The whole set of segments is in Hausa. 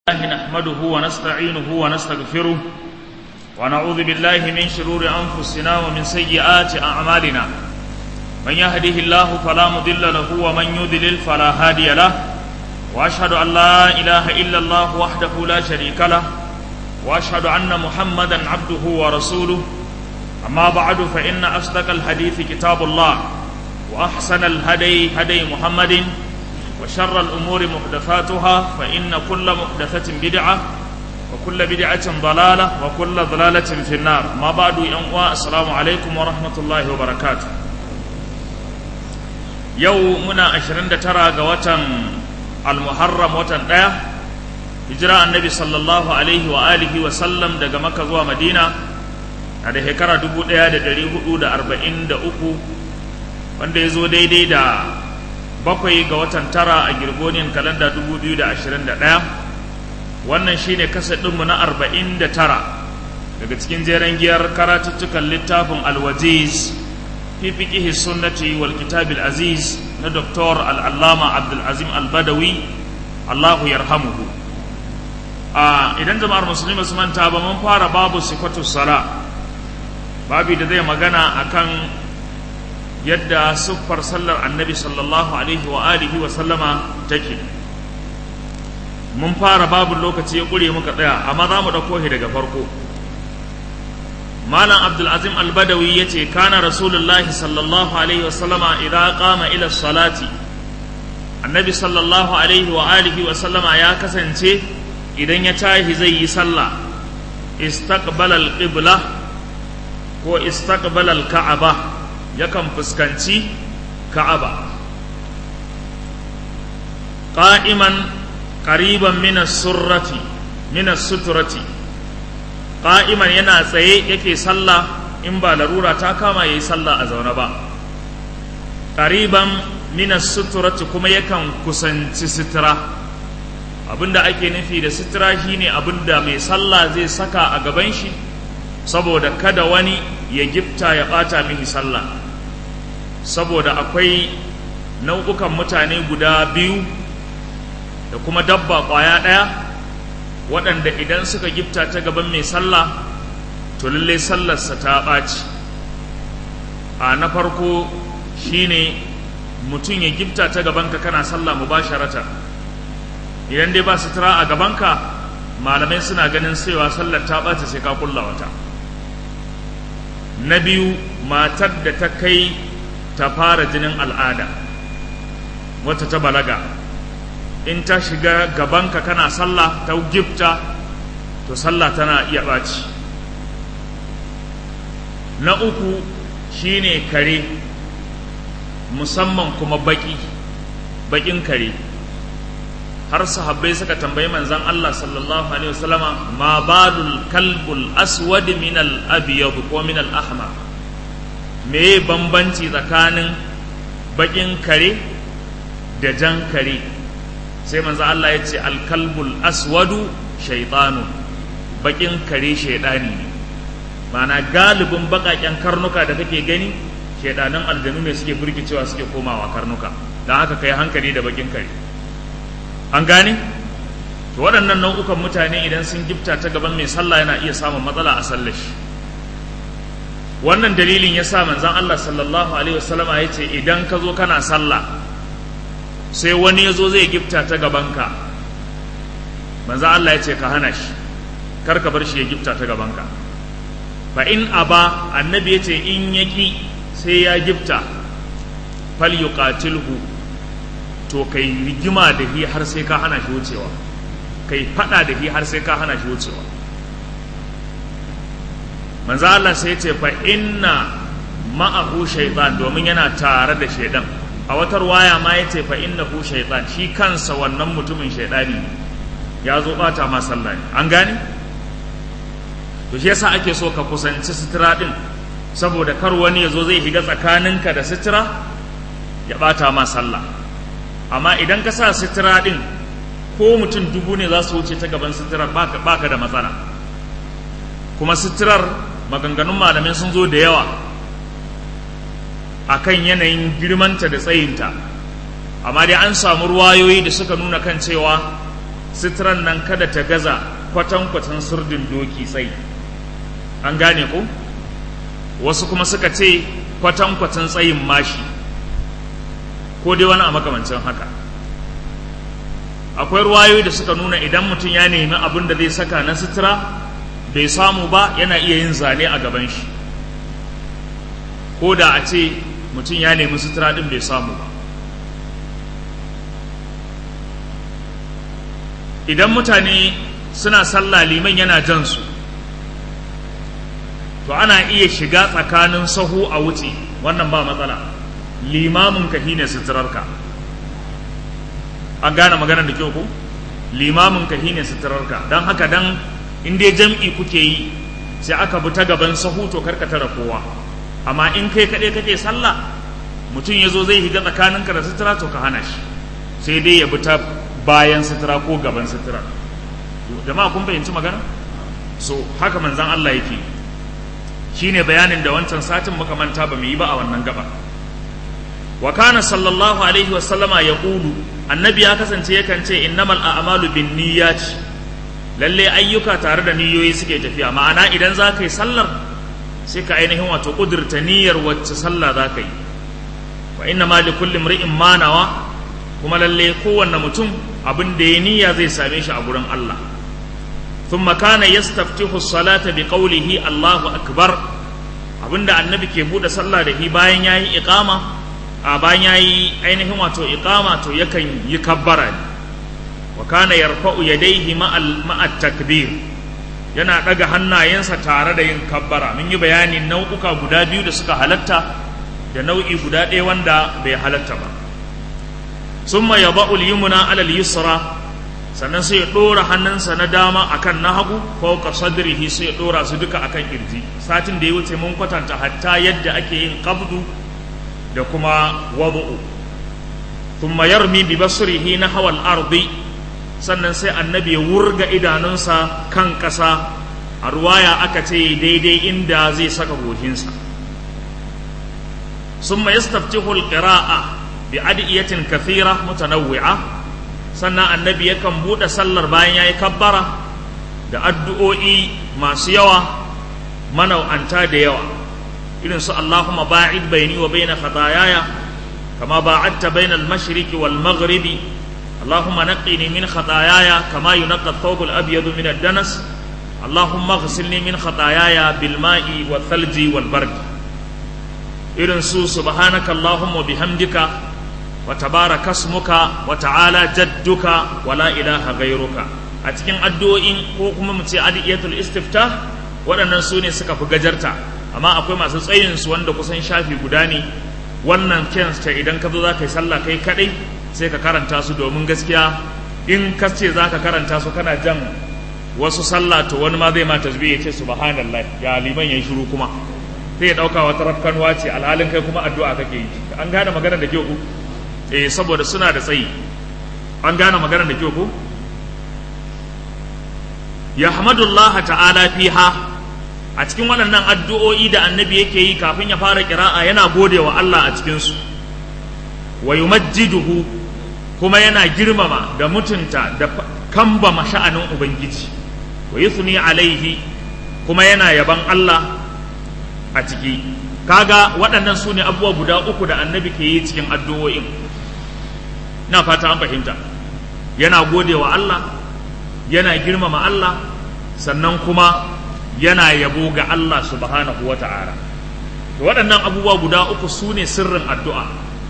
الله نحمده ونستعينه ونستغفره ونعوذ بالله من شرور أنفسنا ومن سيئات أعمالنا من يهده الله فلا مضل له ومن يضلل فلا هادي له وأشهد أن لا إله إلا الله وحده لا شريك له وأشهد أن محمدا عبده ورسوله أما بعد فإن أصدق الحديث كتاب الله وأحسن الهدي هدي محمد وشر الأمور محدثاتها فإن كل محدثة بدعة وكل بدعة ضلالة وكل ضلالة في النار ما بعد ينقوى السلام عليكم ورحمة الله وبركاته يومنا عشرين ترى قوة المحرم وتن hijira annabi sallallahu alaihi wa alihi wa sallam daga maka zuwa madina a da shekara 1443 wanda ya zo daidai da bakwai ga watan tara a girgoniyan kalanda 2021 wannan shine ɗinmu na 49 daga cikin jeren giyar karatuttukan littafin alwajiz fi fiqihi sunnati wal kitabil aziz na doktor al'allama abdulazim albadawi allahu yarhamuhu a idan jama'ar musulmi su manta ba mun fara babu sifatu sala babi da zai magana akan yadda siffar sallar annabi sallallahu alaihi wa alihi wa sallama take mun fara babu lokaci ya ƙure muka tsaya amma za mu ɗauko shi daga farko malam abdulazim albadawi ya ce kana rasulullahi sallallahu alaihi wa sallama idan qama ila salati annabi sallallahu alaihi wa alihi wa sallama ya kasance idan ya tashi zai yi sallah istaqbala al-qibla ko istaqbala al-ka'aba yakan fuskanci ka'aba qa'iman qariban min as-surrati min as-sutrati qa'iman yana tsaye yake sallah in ba larura ta kama yayi sallah a zaune ba qariban min as-sutrati kuma yakan kusanci sutura abinda ake nufi da sutura shine abinda mai sallah zai saka a gaban shi saboda kada wani ya gifta ya bata mihi sallah saboda akwai nau'ukan mutane guda biyu da kuma dabba ƙwaya ɗaya waɗanda idan suka gifta ta gaban mai sallah to lallai sallarsa ta ɓaci a na farko shine mutum ya gifta ta gabanka kana sallah mubasharatan idan dai ba sutura a gabanka malamai suna ganin cewa sallar ta ɓaci sai ka kulla wata na biyu matar da ta kai ta fara jinin al'ada wata ta balaga in ta shiga gabanka kana sallah ta gifta to sallah tana iya ɓaci na uku shine kare musamman kuma baki bakin kare har sahabbai suka tambayi manzan Allah sallallahu alaihi wasallama ma balul kalbul aswad min al abyad ko min al ahmar me bambanci tsakanin bakin kare da jan kare sai manzan Allah ya ce al kalbul aswadu shaytanu bakin kare shaydani ne mana galibin bakaken karnuka da kake gani shaidanan aljanu ne suke burkicewa suke komawa karnuka don haka kai hankali da bakin kare an gane to waɗannan nau'ukan mutane idan sun gifta ta gaban mai sallah yana iya samun matsala a sallar shi wannan dalilin ya sa manzan Allah sallallahu alaihi wasallama ya ce idan ka zo kana sallah sai wani ya zo zai gifta ta gabanka manzan Allah ya ce ka hana shi kar ka bar shi ya gifta ta gabanka fa in aba annabi ya ce in yaki sai ya gifta fal yuqatilhu to kai rigima da hi har sai ka hana shi wucewa kai fada da hi har sai ka hana shi wucewa manzo Allah sai ce fa inna ma'ahu shaytan domin yana tare da shaydan a wata waya ma yace fa innahu shaytan shi kansa wannan mutumin shaydani ya zo bata ma sallah an gane to shi yasa ake so ka kusanci sutura din saboda kar wani ya zo zai shiga tsakaninka da sutura ya bata ma sallah amma idan ka sa sutura ɗin ko mutum dubu ne za su wuce ta gaban suturar baka da matsala kuma suturar maganganun malamai sun zo da yawa a kan yanayin girmanta da tsayinta amma dai an samu ruwayoyi da suka nuna kan cewa sitiran nan kada ta gaza kwatankwatan surdin doki tsayi an gane ko wasu kuma suka ce kwatankwatan tsayin mashi ko dai wani a makamancin haka akwai ruwayoyi da suka nuna idan mutum ya nemi abin da zai saka na sutura bai samu ba yana iya yin zane a gaban shi ko da a ce mutum ya nemi sutura din bai samu ba idan mutane suna sallah liman yana jan su to ana iya shiga tsakanin sahu a wuce wannan ba matsala limamin ka shine suturarka an gane maganar da kyau ko limamin ka shine suturarka don haka dan in dai jam'i kuke yi sai aka bi ta gaban sahu to karka tara kowa amma in kai kaɗai kake sallah mutum ya zo zai higa tsakaninka da sutura to ka hana shi sai dai ya bi ta bayan sutura ko gaban sutura jama'a kun fahimci magana so haka manzan Allah yake shine bayanin da wancan satin muka manta ba mu yi ba a wannan gaba wa kana sallallahu alaihi wa sallama yaqulu annabi ya kasance yakan ce innamal a'malu binniyati lalle ayyuka tare da niyoyi suke tafiya ma'ana idan za ka yi sallar sai ka ainihin wato kudurta niyyar wacce sallah za ka yi wa inna ma li kulli imri'in ma nawa kuma lalle kowanne mutum abin da ya niyya zai same shi a gurin Allah thumma kana yastaftihu as-salata bi qawlihi Allahu akbar abinda annabi ke bude sallah da shi bayan yayi iqama a bayan yayi ainihin wato iqama to yakan yi kabbara ne wa kana yarfa'u yadayhi ma'a takbir yana daga hannayensa tare da yin kabbara mun yi bayani nau'uka guda biyu da suka halatta da nau'i guda ɗaya wanda bai halatta ba summa yada'u al-yumna 'ala al-yusra sannan sai ya dora hannunsa na dama akan na hagu fawqa sadrihi sai ya dora su duka akan kirji satin da ya wuce mun kwatanta hatta yadda ake yin qabdu da kuma wadu'u thumma yarmi bi basrihi nahwa al-ardi sannan sai annabi ya wurga idanunsa kan ƙasa a ruwaya aka ce daidai inda zai saka goshinsa summa yastaftihu al-qira'a bi adiyatin kathira mutanawwi'a sannan annabi yakan buɗe sallar bayan yayi kabbara da addu'o'i masu yawa manau'anta da yawa irin su Allahumma ba'id baini wa baina khataayaya kama ba'adta baina al-mashriqi wal maghribi Allahumma naqqini min khataayaya kama yunqqa ath-thawb al-abyad min ad-danas Allahumma ighsilni min khataayaya bil ma'i wal thalji wal bard irin su subhanaka Allahumma bihamdika wa tabaraka ismuka wa ta'ala jadduka wa la ilaha ghayruka a cikin addu'o'in ko kuma mu ce adiyatul istiftah waɗannan su ne suka fi gajarta amma akwai masu tsayin su wanda kusan shafi guda ne wannan kensta idan ka zo za ka yi sallah kai kaɗai sai ka karanta su domin gaskiya in ka ce za ka karanta su kana jan wasu sallah to wani ma zai ma tasbih ya ce subhanallah ya liman yayi shiru kuma sai ya dauka wata rafkanwa ce alhalin kai kuma addu'a kake yi an gane maganar da kyau ku eh saboda suna da tsayi an gane maganar da kyau ku yahmadullah ta'ala fiha a cikin waɗannan addu'o'i da annabi yake yi kafin ya fara kira'a yana gode wa Allah a cikinsu wa yumajjiduhu kuma yana girmama da mutunta da kambama sha'anin ubangiji wa yuthni alaihi kuma yana yaban Allah a ciki kaga waɗannan su ne abubuwa guda uku da annabi ke yi cikin addu'o'in na fata an fahimta yana gode wa Allah yana girmama Allah sannan kuma yana yabo ga Allah subhanahu wa ta'ala waɗannan abubuwa guda uku su ne sirrin addu'a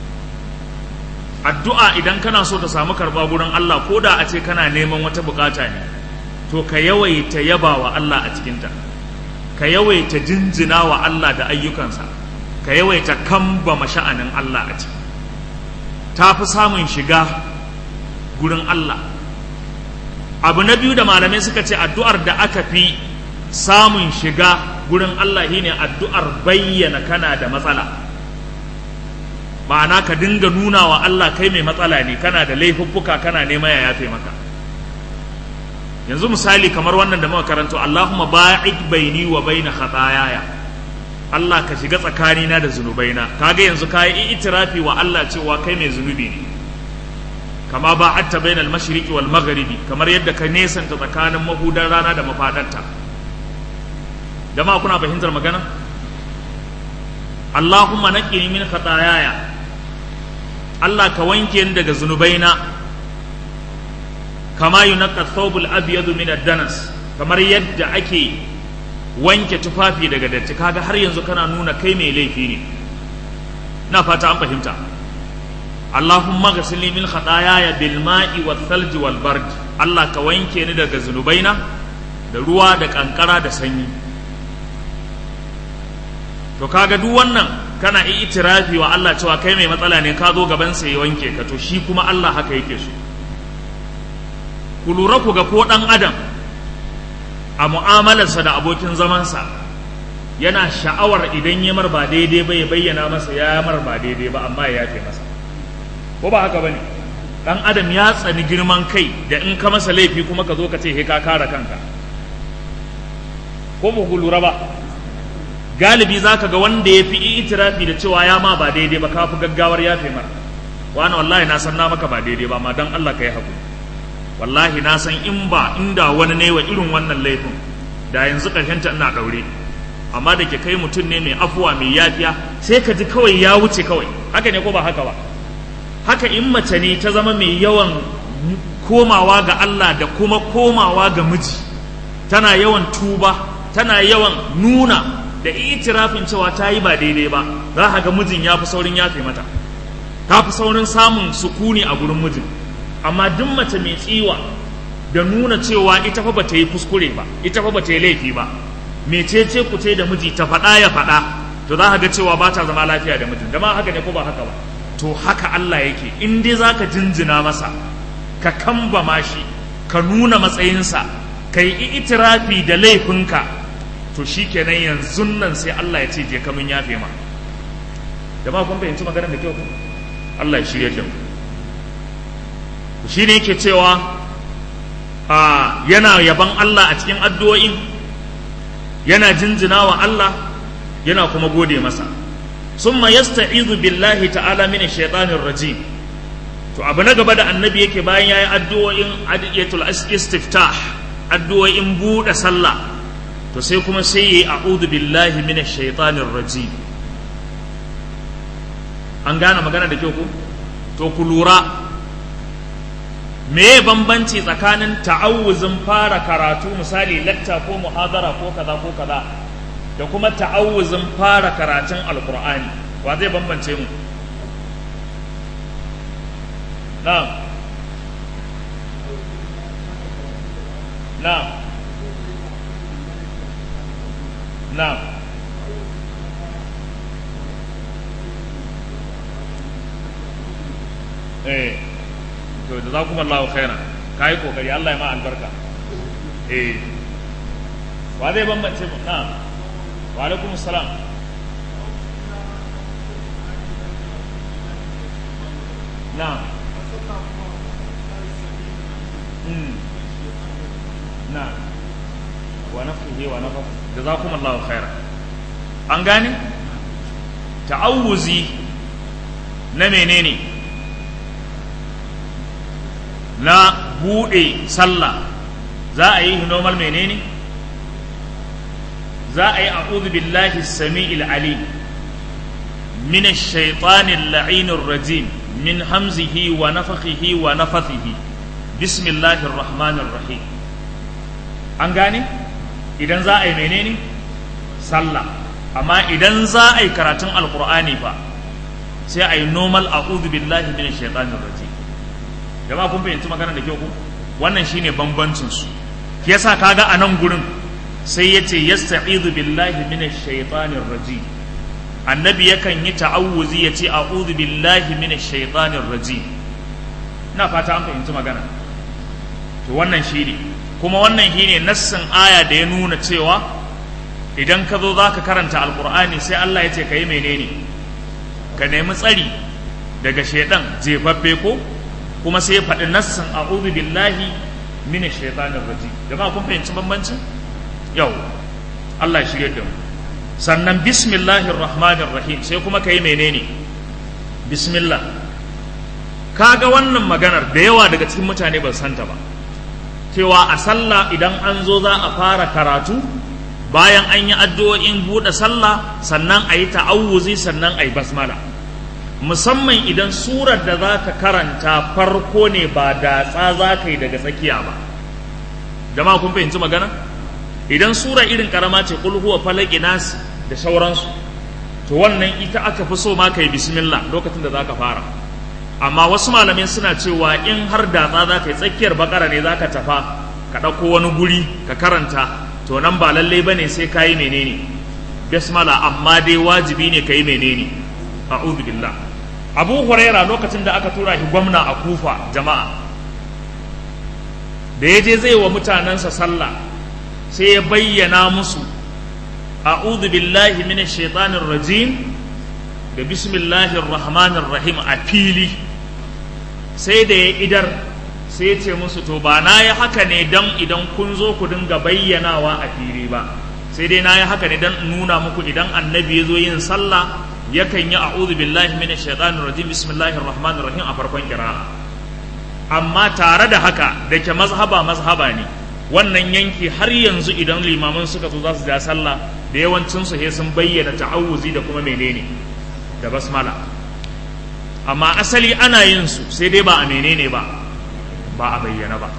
addu'a idan kana so ta samu karɓa gurin Allah ko da a ce kana neman wata bukata ne to ka yawaita yaba wa Allah a cikinta ka yawaita jinjina wa Allah da ayyukansa ka yawaita kamba masha'anin Allah a ciki ta fi samun shiga gurin Allah abu na biyu da malamai suka ce addu'ar da aka fi samun shiga gurin Allah shine addu'ar bayyana kana da matsala ma'ana ka dinga nuna wa Allah kai mai matsala ne kana da laifuffuka kana nema ya yafe maka yanzu misali kamar wannan da muka karanto Allahumma ba'id baini wa baina khataayaya Allah ka shiga tsakanina da zunubaina kaga yanzu ka yi itirafi wa Allah cewa kai mai zunubi ne kama ba'atta bainal mashriqi wal maghribi kamar yadda ka nesanta tsakanin mahudan rana da mafadarta jama'a kuna fahimtar magana Allahumma naqqini min khataayaya Allah ka wanke ni daga zunubaina kama yunaqqa thawbul abyad min ad-danas kamar yadda ake wanke tufafi daga datti kaga har yanzu kana nuna kai mai laifi ne na fata an fahimta Allahumma ghsilni min khataayaya bil ma'i wath thalji wal bard Allah ka wanke ni daga zunubaina da ruwa da kankara da sanyi to kaga duk wannan kana itirafi wa Allah cewa kai mai matsala ne ka zo gaban sa ya wanke ka to shi kuma Allah haka yake so ku lura ku ga ko dan adam a mu'amalarsa da abokin zamansa yana sha'awar idan ya mar ba daidai ba ya bayyana masa ya mar ba daidai ba amma ya yafe masa ko ba haka bane dan adam ya tsani girman kai da in ka masa laifi kuma ka zo ka ce he ka kare kanka ko ba ku lura ba galibi za ka ga wanda ya fi itirafi da cewa ya ma ba daidai ba ka fi gaggawar yafe mara wani wallahi na san na maka ba daidai ba ma don Allah ka yi haƙuri wallahi na san in ba inda wani ne wa irin wannan laifin da yanzu ta ina ɗaure amma da ke kai mutum ne mai afuwa mai yafiya sai ka ji kawai ya wuce kawai haka ne ko ba haka ba haka in mace ne ta zama mai yawan komawa ga Allah da kuma komawa ga miji tana yawan tuba tana yawan nuna da itirafin cewa ta yi ba daidai ba za ka ga mijin ya fi saurin yafe mata ta fi saurin samun sukuni a gurin mijin amma duk mace mai tsiwa da nuna cewa ita fa bata yi kuskure ba ita fa bata yi laifi ba mecece ku ce da miji ta faɗa ya faɗa to za ka ga cewa ba ta zama lafiya da mijin dama haka ne ko ba haka ba to haka Allah yake in dai za ka jinjina masa ka kambama shi ka nuna matsayinsa ka yi itirafi da laifinka to shi kenan yanzu nan sai Allah ya ce je kamun yafe ma jama'a kun fahimci maganar da kyau ku Allah ya shirya da mu shi ne yake cewa a yana yaban Allah a cikin addu'o'in yana jinjina wa Allah yana kuma gode masa summa yasta'izu billahi ta'ala min shaitanir rajim to abu na gaba da annabi yake bayan yayi addu'o'in adiyatul istiftah addu'o'in buɗe sallah to sai kuma sai yi a'udhu billahi minash shaitanir rajim an gane magana da kyau ku to ku lura me bambanci tsakanin ta'awuzin fara karatu misali lakta ko muhadara ko kaza ko kaza da kuma ta'awuzin fara karatun alqur'ani wa zai bambance mu na'am na'am na'am eh to da za kuma Allah khaira ka yi kokari Allah ya ma albarka eh wa zai bambance mu na'am wa alaikum salam na'am mm na'am wa nafsihi wa nafsihi jazakum Allah khaira an gane ta'awuzi na menene na buɗe sallah za a yi normal menene za a yi a'udhu billahi sami'il ali min ash-shaytanir la'inir rajim min hamzihi wa nafathihi wa nafathihi bismillahir rahmanir rahim an gane idan za a yi menene sallah amma idan za a yi karatun alqur'ani fa sai a yi normal a'udhu billahi min ash-shaytanir rajim jama'a kun fahimci magana da kyau ku wannan shine bambancin su yasa kaga a nan gurin sai yace yasta'izu billahi minash shaitanir rajim annabi yakan yi ta'awuzi yace a'udhu billahi minash shaitanir rajim ina fata an fahimci magana to wannan shine kuma wannan shine nassin aya da ya nuna cewa idan ka zo zaka karanta alqur'ani sai Allah ya ce ka yi menene ka nemi tsari daga shaidan jefaffe ko kuma sai ya faɗi nassin a'udhu billahi min shaitanir rajim jama'a kun fahimci bambancin yau Allah ya shirye da mu sannan bismillahir rahmanir rahim sai kuma kai menene bismillah kaga wannan maganar da yawa daga cikin mutane ba santa ba cewa a sallah idan an zo za a fara karatu bayan an yi addu'o'in buɗe sallah sannan a yi ta'awuzi sannan a yi basmala musamman idan surar da za ka karanta farko ne ba datsa za ka yi daga tsakiya ba jama'a kun fahimci magana idan sura irin karama ce kul huwa falaki nas da sauransu to wannan ita aka fi so ma kai bismillah lokacin da za ka fara amma wasu malamai suna cewa in har datsa za ka yi tsakiyar bakara ne za ka tafa ka ɗauko wani guri ka karanta to nan ba lalle ba ne sai ka yi menene basmala amma dai wajibi ne ka yi menene a'udhu billah abu huraira lokacin da aka tura shi gwamna a kufa jama'a da ya je zai wa mutanensa sallah sai ya bayyana musu a'udhu billahi minash shaitanir rajim da bismillahir rahmanir rahim a fili sai da ya idar sai ya ce musu to ba na yi haka ne dan idan kun zo ku dinga bayyanawa a fili ba sai dai na yi haka ne dan nuna muku idan annabi ya zo yin sallah yakan yi a'udhu billahi minash shaitanir rajim bismillahir rahmanir rahim a farkon kira'a amma tare da haka da ke mazhaba mazhaba ne wannan yanki har yanzu idan limaman suka zo za su ja sallah da yawancin su sun bayyana ta'awuzi da kuma menene da basmala amma asali ana yin su sai dai ba a menene ba ba a bayyana ba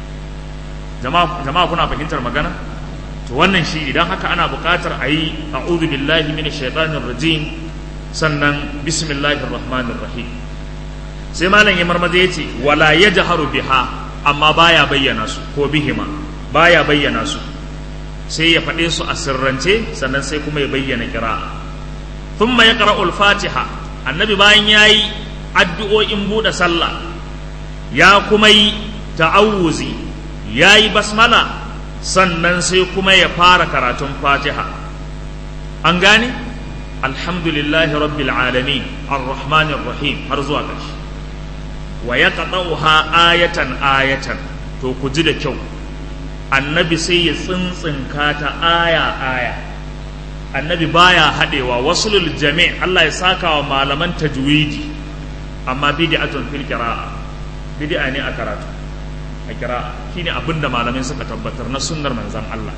jama'a kuna fahimtar magana to wannan shi idan haka ana buƙatar a yi a'udhu billahi minash shaitanir rajim sannan bismillahir rahmanir rahim sai malam ya marmaza ya ce wala ya jaharu biha amma baya bayyana su ko bihima baya bayyana su sai ya faɗe su a sirrance sannan sai kuma ya bayyana kira thumma ya qara'ul fatiha annabi bayan yayi addu'o'in buɗe sallah ya kuma yi ta'awuzi yayi basmala sannan sai kuma ya fara karatun fatiha an gane alhamdulillahi rabbil alamin arrahmanir rahim har zuwa ƙarshe wa ya ha ayatan ayatan to ku ji da kyau annabi sai ya tsintsinka ta aya aya annabi baya haɗewa wasulul jami' Allah ya saka wa malaman tajwidi amma bid'atun fil qira'a bid'a ne a karatu a qira'a shine abinda malamai suka tabbatar na sunnar manzon Allah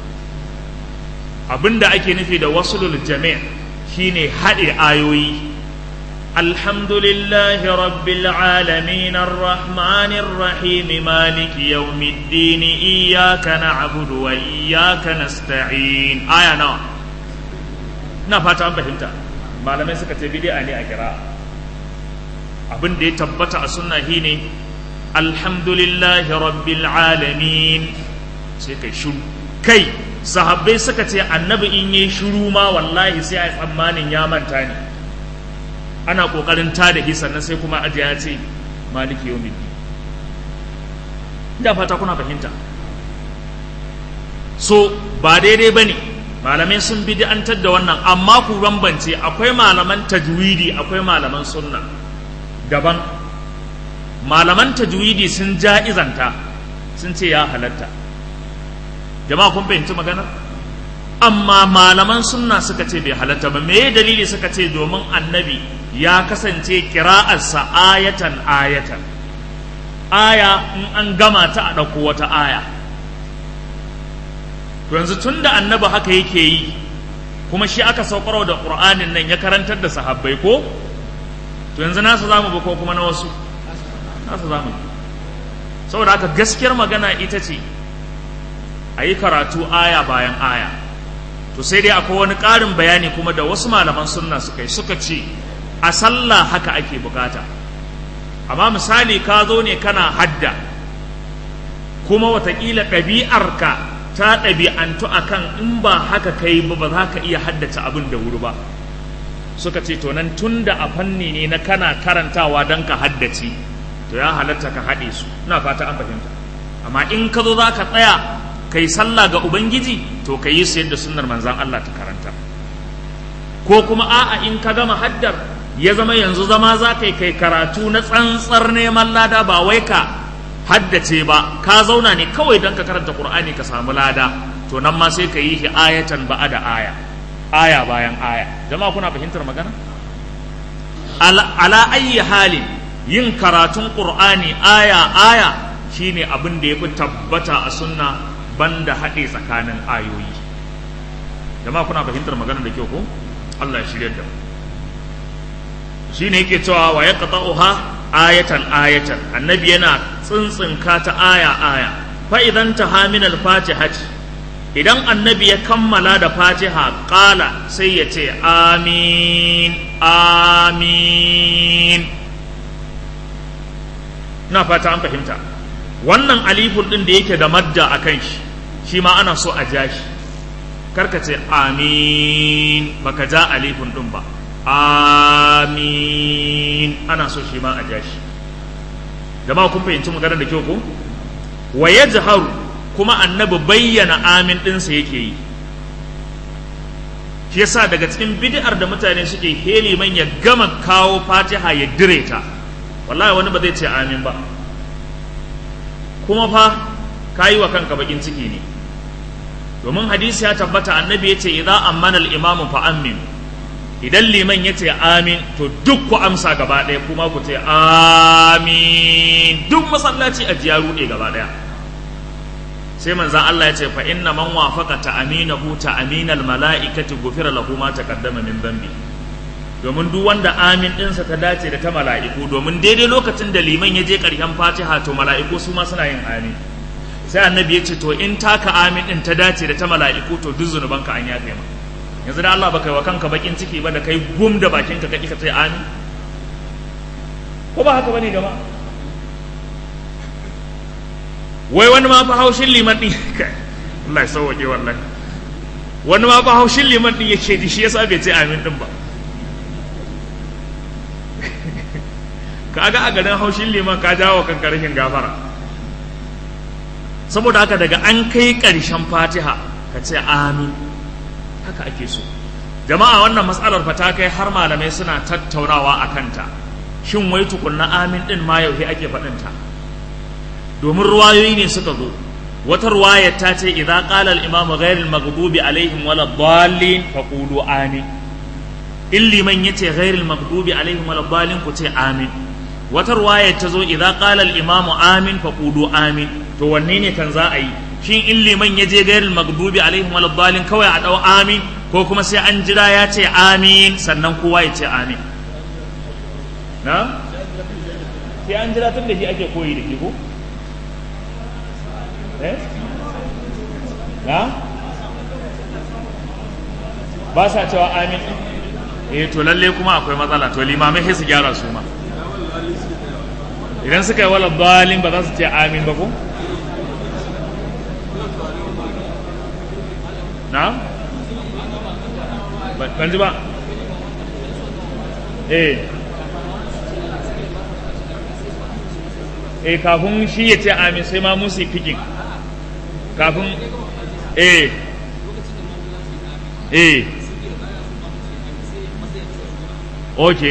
abinda ake nufi da wasulul jami' shine haɗe ayoyi الحمد لله رب العالمين الرحمن الرحيم مالك يوم الدين إياك نعبد وإياك نستعين آية نوع na fata an fahimta malamai suka ce bid'a ne a kira abin da ya tabbata a sunna shine alhamdulillahi rabbil alamin sai kai shiru kai sahabbai suka ce annabi in yi shiru ma wallahi sai a tsammanin ya manta ne ana kokarin ta da sannan sai kuma ajiya ya ce maliki yau da fata kuna fahimta so ba daidai ba ne malamai sun bi antar da wannan amma ku bambance akwai malaman tajwidi akwai malaman sunna daban malaman tajwidi sun ja'izanta sun ce ya halatta jama'a kun fahimci maganar amma malaman sunna suka ce bai halatta ba me dalili suka ce domin annabi ya kasance kira'arsa ayatan ayatan aya in an gama ta a ɗauko wata aya yanzu tun da annabi haka yake yi kuma shi aka saukarwa da ƙur'anin nan ya karantar da sahabbai ko to yanzu nasa za mu ko kuma na wasu nasa za mu saboda haka gaskiyar magana ita ce a yi karatu aya bayan aya to sai dai akwai wani ƙarin bayani kuma da wasu malaman sunna suka yi suka ce a sallah haka ake bukata amma misali ka zo ne kana hadda kuma watakila ɗabi'arka ta ɗabi'antu akan in ba haka kai ba ba za ka iya haddace abin da wuri ba suka ce to nan tun da a fanni ne na kana karantawa don ka haddace to ya halatta ka haɗe su ina fata an fahimta amma in ka zo za ka tsaya kai sallah ga ubangiji to ka yi su yadda sunnar manzan Allah ta karanta ko kuma a'a in ka gama haddar ya zama yanzu zama za ka yi kai karatu na tsantsar neman lada ba wai ka haddace ba ka zauna ne kawai don ka karanta qur'ani ka samu lada to nan ma sai ka yi shi ayatan ba da aya aya bayan aya jama'a kuna fahimtar magana ala ayyi halin yin karatun qur'ani aya aya shine abin da yafi tabbata a sunna banda haɗe tsakanin ayoyi jama'a kuna fahimtar maganar da kyau ko Allah ya shirya da shine yake cewa wa yaqta'uha ayatan ayatan annabi yana tsintsinka ta aya aya fa idan ta min al-fatihati idan annabi ya kammala da fatiha qala sai ya ce amin amin na fata an fahimta wannan alifun din da yake da madda a kan shi shi ma ana so a ja shi karka ce amin baka ja alifun din ba amin ana so shi ma a ja shi jama'a kun fahimci maganar da kyau ko wa yajharu kuma annabi bayyana amin ɗinsa yake yi shi yasa daga cikin bid'ar da mutane suke heli man ya gama kawo fatiha ya dire ta wallahi wani ba zai ce amin ba kuma fa kayi wa kanka bakin ciki ne domin hadisi ya tabbata annabi ya ce idan ammana al-imamu fa amin idan liman ya ce amin to duk ku amsa gaba ɗaya kuma ku ce amin duk masallaci a jiya ruɗe gaba ɗaya sai manzan Allah ya ce fa inna man wafaqa ta aminahu ta aminal mala'ikati gufira lahu ma taqaddama min dhanbi domin duk wanda amin ɗinsa ta dace da ta mala'iku domin daidai lokacin da liman ya je ƙarshen fatiha to mala'iku su ma suna yin amin sai annabi ya ce to in taka amin ɗin ta dace da ta mala'iku to duk zunubanka an yafe ma yanzu da Allah baka yi wa kanka bakin ciki ba da kai gum da bakinka ka ka ce amin ko ba haka bane jama'a wai wani ma fa haushin liman din kai Allah ya sauke wallahi wani ma fa haushin liman din yake ji shi yasa bai ce amin din ba kaga a garin haushin liman ka jawo kanka rashin gafara saboda haka daga an kai ƙarshen fatiha ka ce amin haka ake so jama'a wannan matsalar fa ta kai har malamai suna tattaunawa a kanta shin wai tukunna amin din ma yau ake faɗinta domin ruwayoyi ne suka zo wata ruwayar ta ce idza qala al-imamu ghayr al-maghdubi alaihim wala dallin faqulu amin in liman yace ghayr al-maghdubi alaihim wala dallin ku ce amin wata ruwayar ta zo idza qala al-imamu amin faqulu amin to wanne ne kan za a yi shin in liman ya je ghayr al-maghdubi alaihim wala dallin kawai a dau amin ko kuma sai an jira ya ce amin sannan kowa ya ce amin na sai an jira tun da shi ake koyi da ke ko eh na ba sa cewa amin eh to lalle kuma akwai matsala to limamai sai su gyara su ma idan suka yi wala balin ba za su ce amin ba ko na ban ji ba eh eh kafin shi ya ce amin sai ma musu fikin kafin eh eh ok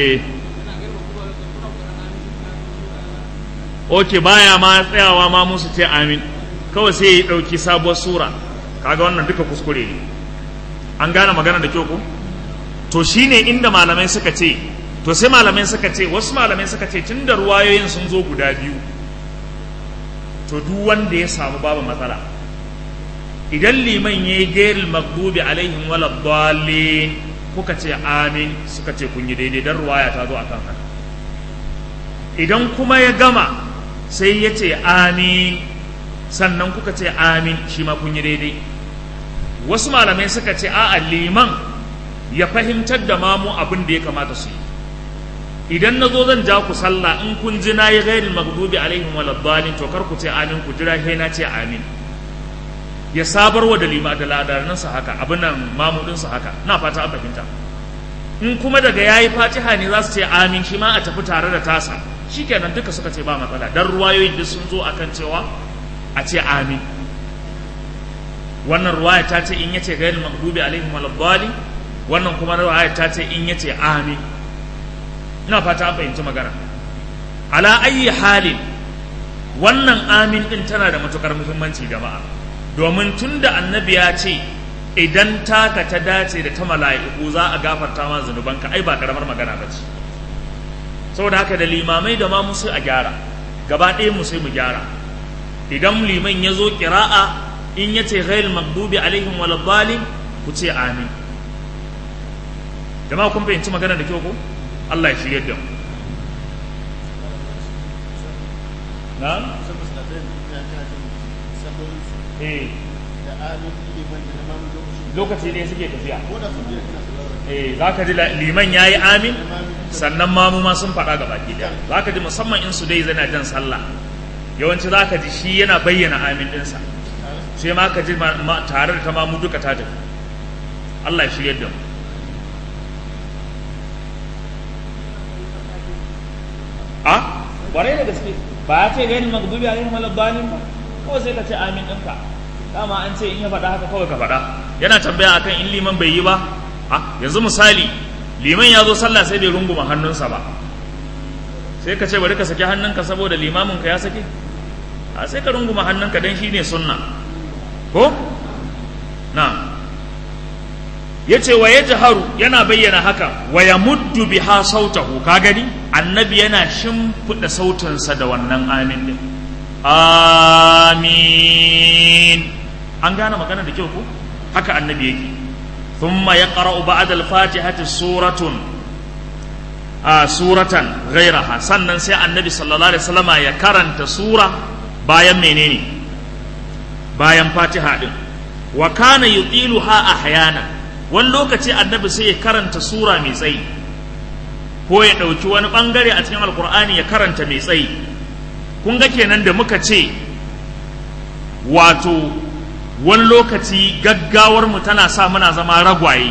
ok baya ma tsayawa ma musu ce amin kawai sai ya ɗauki sabuwar sura kaga wannan duka kuskure ne an gane magana da kyau ko to shine inda malamai suka ce to sai malamai suka ce wasu malamai suka ce tun da ruwayoyin sun zo guda biyu to duk wanda ya samu babu matsala idan liman ya yi gairil magdubi alaihim wala dalin kuka ce amin suka ce kun yi daidai dan ruwaya ta zo a kan haka idan kuma ya gama sai ya ce amin sannan kuka ce amin shi ma kun yi daidai wasu malamai suka ce a'a liman ya fahimtar da mamu abin da ya kamata su yi idan na zo zan ja ku sallah in kun ji na yi ghairil maghdubi alaihim waladdallin to kar ku ce amin ku jira sai na ce amin ya sabarwa da lima da ladarin sa haka abin nan mamudin sa haka na fata an fahimta in kuma daga yayi fatiha ne za su ce amin shi ma a tafi tare da tasa shikenan duka suka ce ba matsala dan ruwayoyin duk sun zo akan cewa a ce amin wannan ruwaya ta ce in yace ghairil maghdubi alaihim waladdallin wannan kuma ruwaya ta ce in yace amin ina fata an fahimci magana ala ayi halin wannan amin din tana da matukar muhimmanci jama'a domin tunda annabi ya ce idan taka ta dace da ta mala'iku za a gafarta ma zunubanka ai ba karamar magana ba ce saboda haka da limamai da ma musu a gyara gaba ɗaya mu sai mu gyara idan liman ya zo ƙira'a in ya ce ghairul maghdubi alaihim waladdallin ku ce amin jama'a kun fahimci magana da kyau ko Allah ya shirye da mu na'am eh lokaci ne suke tafiya eh za ka ji liman ya yi amin sannan mamu ma sun faɗa gaba ki ɗaya za ka ji musamman in su dai zana jan sallah yawanci za ka ji shi yana bayyana amin ɗinsa sai ma ka ji tare da ta mamu duka ta tafi Allah ya shirya da mu a ƙwarai da gaske ba ya ce gani magdubi a yin malabbanin ba kawai sai ka ce amin ɗinka dama an ce in ya faɗa haka kawai ka faɗa yana tambaya akan in liman bai yi ba a yanzu misali liman ya zo sallah sai bai runguma hannunsa ba sai ka ce bari ka saki hannunka saboda limaminka ya sake a sai ka runguma hannunka don shi ne sunna ko na ya ce wa ya jaharu yana bayyana haka wa ya muddu biha sautahu ka gani annabi yana shimfiɗa sautinsa da wannan amin din amin an gane magana da kyau ko haka annabi yake thumma yaqra'u ba'da al-fatihati suratun a suratan ghairaha sannan sai annabi sallallahu alaihi wasallama ya karanta sura bayan menene bayan fatiha din wa kana yutiluha ahyana wani lokaci annabi sai ya karanta sura mai tsayi ko ya ɗauki wani ɓangare a cikin alkur'ani ya karanta mai tsayi kun ga kenan da muka ce wato wani lokaci gaggawar mu tana sa muna zama ragwaye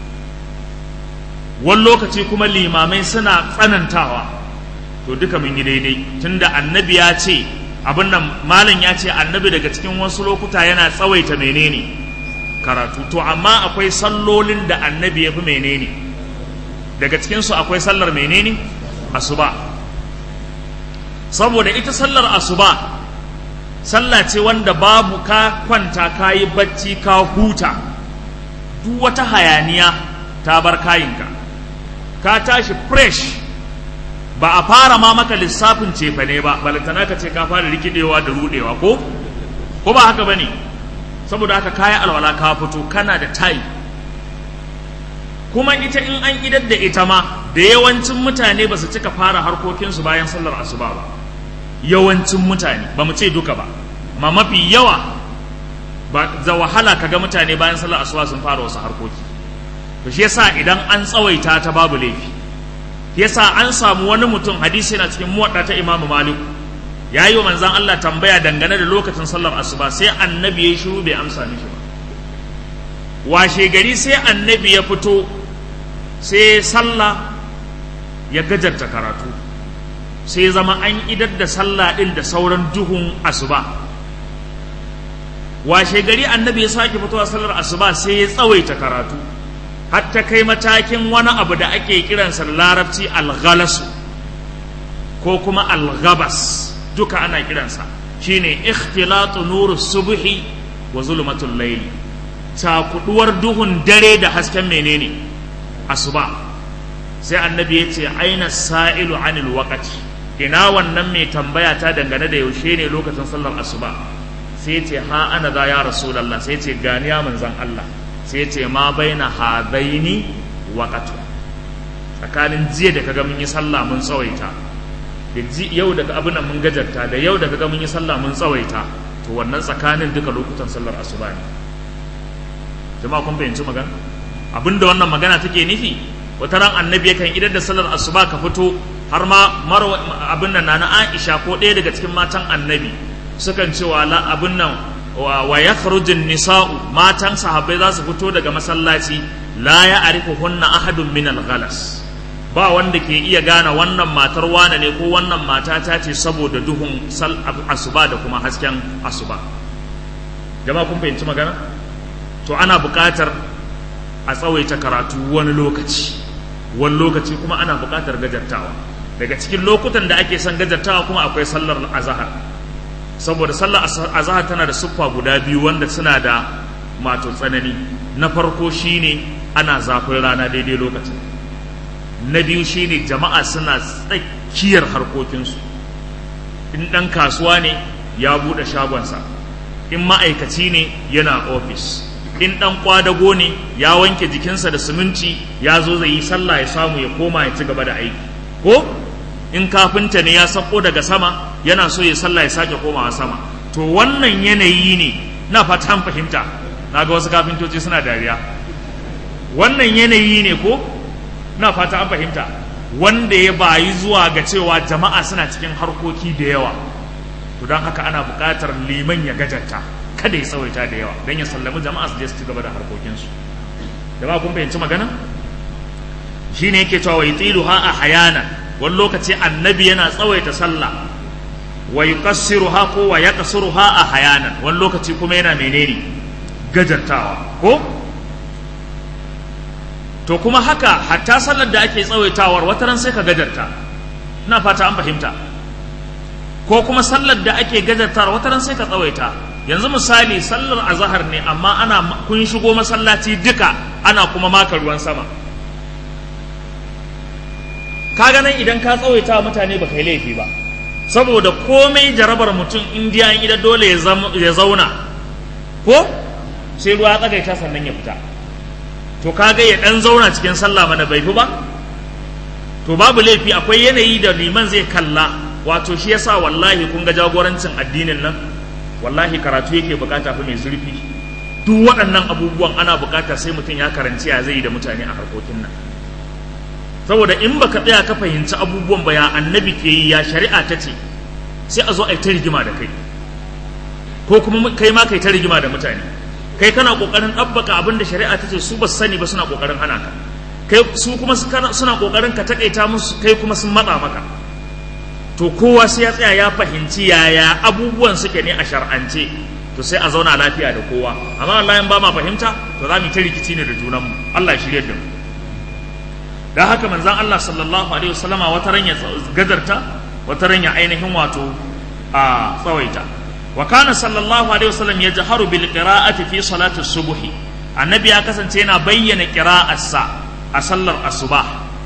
wani lokaci kuma limamai suna tsanantawa to duka mun yi daidai tunda annabi ya ce abin nan malam ya ce annabi daga cikin wasu lokuta yana tsawaita menene karatu to amma akwai sallolin da annabi ya fi menene daga cikinsu akwai sallar menene asuba saboda ita sallar asuba sallah ce wanda babu ka kwanta ka yi bacci ka huta duk wata hayaniya ta bar kayinka ka tashi fresh ba a fara ma maka lissafin cefane ba balantana ka ce ka fara rikidewa da rudewa ko ko ba haka bane saboda haka kayi alwala ka fito kana da tayi kuma ita in an idar da ita ma da yawancin mutane ba su cika fara harkokinsu bayan sallar asuba ba yawancin mutane ba mu ce duka ba ma mafi yawa ba da wahala kaga mutane bayan sallar asuba sun fara wasu harkoki to shi yasa idan an tsawaita ta babu laifi yasa an samu wani mutum hadisi yana cikin muwadda ta Imam Malik ya yi wa manzan Allah tambaya dangane da lokacin sallar asuba sai annabi ya shiru bai amsa mishi ba washe gari sai annabi ya fito sai sallah ya gajarta karatu sai zama an idar da sallah din da sauran duhun asuba washe gari annabi ya sake fitowa sallar asuba sai ya tsawaita karatu hatta kai matakin wani abu da ake kiransa larabci alghalasu ko kuma alghabas duka ana kiransa shine ikhtilatu nuru subhi wa zulmatul layli cakuduwar duhun dare da hasken menene asuba sai annabi ya ce aina sa'ilu anil waqti ina wannan mai tambaya ta dangane da yaushe ne lokacin sallar asuba sai ce ha ana za ya rasulullah sai ce gani ya manzan Allah sai ce ma baina hadaini waqtu tsakanin jiya da kaga mun yi sallah mun tsawaita da yau daga abin mun gajarta da yau daga ga mun yi sallah mun tsawaita to wannan tsakanin duka lokutan sallar asuba ne jama'a kun fahimci magana abinda wannan magana take nufi wata ran annabi yakan idar da sallar asuba ka fito har ma marwa abin nan na Aisha ko ɗaya daga cikin matan annabi sukan ce wa la abin nan wa yakhrujun nisa'u matan sahabbai za su fito daga masallaci la ya arifuhunna ahadun min al-ghalas ba wanda ke iya gane wannan matar wane ne ko wannan mata ta ce saboda duhun asuba da kuma hasken asuba jama'a kun fahimci magana to ana buƙatar a tsawaita karatu wani lokaci wani lokaci kuma ana buƙatar gajartawa daga cikin lokutan da ake son gajartawa kuma akwai sallar azahar saboda sallar azahar tana da siffa guda biyu wanda suna da mato tsanani na farko shine ana zafin rana daidai lokacin na biyu shine jama'a suna tsakiyar harkokinsu in ɗan kasuwa ne ya buɗe shagonsa in ma'aikaci ne yana ofis in ɗan kwadago ne ya wanke jikinsa da siminti ya zo zai yi sallah ya samu ya koma ya ci gaba da aiki ko in kafinta ne ya sako daga sama yana so ya sallah ya sake komawa sama to wannan yanayi ne na fatan fahimta na ga wasu kafintoci suna dariya wannan yanayi ne ko na fata an fahimta wanda ya bayi zuwa ga cewa jama'a suna cikin harkoki da yawa to don haka ana buƙatar liman ya gajarta kada ya tsawaita da yawa don ya sallami jama'a su je su ci gaba da harkokinsu jama'a kun fahimci magana shine yake cewa wai tsilu ha a hayana wani lokaci annabi yana tsawaita sallah wa yuqassiruha ko wa yaqsiruha a hayana wani lokaci kuma yana menene gajartawa ko to kuma haka hatta sallar da ake tsawaitawar wata ran sai ka gajarta ina fata an fahimta ko kuma sallar da ake gajartawar wata ran sai ka tsawaita yanzu misali sallar azahar ne amma ana kun shigo masallaci duka ana kuma maka ruwan sama kaga nan idan ka tsawaita mutane ba kai laifi ba saboda komai jarabar mutum indiya in ida dole ya zauna ko sai ruwa ya tsagaita sannan ya fita to kaga ya dan zauna cikin sallah mana bai fi ba to babu laifi akwai yanayi da liman zai kalla wato shi yasa wallahi kun ga jagorancin addinin nan wallahi karatu yake bukata fa mai zurfi duk waɗannan abubuwan ana bukata sai mutum ya karanci ya zai da mutane a harkokin nan saboda in baka tsaya ka fahimci abubuwan ba ya annabi ke yi ya shari'a ta ce sai a zo a yi ta rigima da kai ko kuma kai ma kai ta rigima da mutane kai kana kokarin ɗabbaka abin da shari'a ta ce su ba sani ba suna kokarin hana ka kai su kuma suna kokarin ka takaita musu kai kuma sun matsa maka to kowa sai ya tsaya ya fahimci yaya abubuwan suke ne a shar'ance to sai a zauna lafiya da kowa amma Allah in ba ma fahimta to za mu ta rikici ne da junanmu Allah ya shirye da mu dan haka manzon Allah sallallahu alaihi wasallama wata ran ya gadarta wata ran ya ainihin wato a tsawaita wa kana sallallahu alaihi wasallam yajharu bil qira'ati fi salati subhi annabi ya kasance yana bayyana qira'arsa a sallar asuba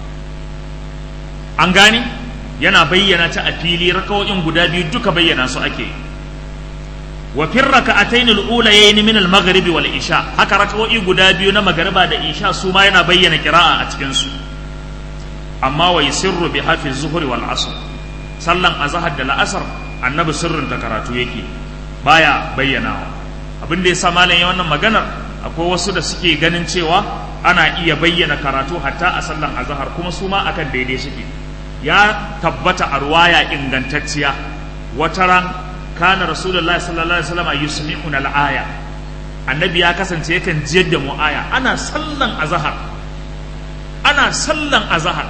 an gane yana bayyana ta a fili rakawoyin guda biyu duka bayyana su ake wa fi raka'atayn al-ulayayn min al-maghrib wal isha haka rakawoyi guda biyu na magariba da isha su ma yana bayyana qira'a a cikin su amma wa yusirru bi hafi zuhri wal asr sallan azhar da la'asar annabi sirrin ta karatu yake baya bayyanawa abin da yasa malam ya wannan maganar akwai wasu da suke ganin cewa ana iya bayyana karatu hatta a sallan azhar kuma su ma akan daidai suke ya tabbata a ruwaya ingantacciya wata ran kana rasulullah sallallahu alaihi wasallam yusmi'una al-aya annabi ya kasance yakan jiyar da mu aya ana sallan azhar ana sallan azhar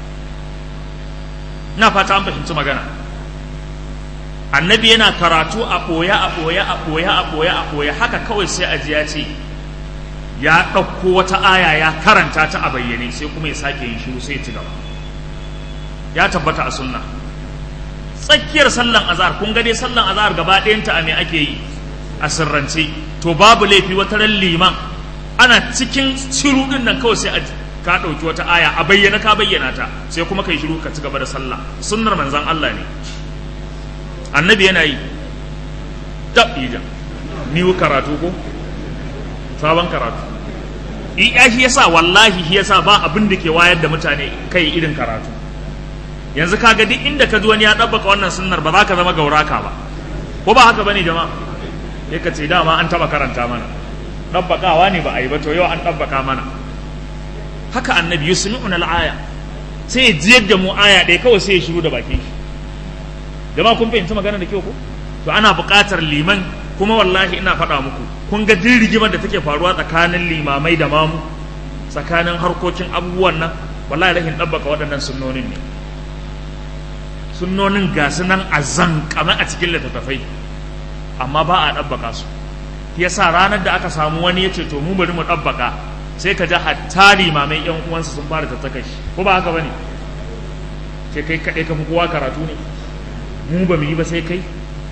na fata an fahimci magana annabi yana karatu a ɓoye a ɓoye a ɓoye a ɓoye a ɓoye haka kawai sai a ya ce ya ɗauko wata aya ya karanta ta a bayyane sai kuma ya sake yin shiru sai ya ci gaba ya tabbata a sunna tsakiyar sallan azhar kun ga dai sallan azhar gaba ɗayanta a me ake yi a sirrance to babu laifi wata ran liman ana cikin shiru din nan kawai sai a ka ɗauki wata aya a bayyana ka bayyana ta sai kuma kai shiru ka ci gaba da sallah sunnar manzon Allah ne annabi yana yi tabija ni karatu ko sabon karatu iya shi yasa wallahi shi yasa ba abin da ke wayar da mutane kai irin karatu yanzu kaga duk inda ka ji wani ya ɗabbaka wannan sunnar ba za ka zama gauraka ba ko ba haka bane jama'a ya ka ce dama an taɓa karanta mana ɗabbakawa ne ba a yi ba to yau an ɗabbaka mana haka annabi yusmi'una al-aya sai ya jiyar da mu aya ɗaya kawai sai ya shiru da bakin shi jama'a kun fahimci magana da kyau ko to ana buƙatar liman kuma wallahi ina faɗa muku kun ga duk rigimar da take faruwa tsakanin limamai da mamu tsakanin harkokin abubuwan nan wallahi rahin ɗabbaka waɗannan sunnonin ne sunnonin ga su nan a zankame a cikin littattafai amma ba a ɗabbaka su yasa ranar da aka samu wani ya ce to mu bari mu ɗabbaka sai ka ji hatta limamai yan uwansa sun fara tattaka shi ko ba haka bane sai kai kaɗai ka fi kowa karatu ne mu ba mu yi ba sai kai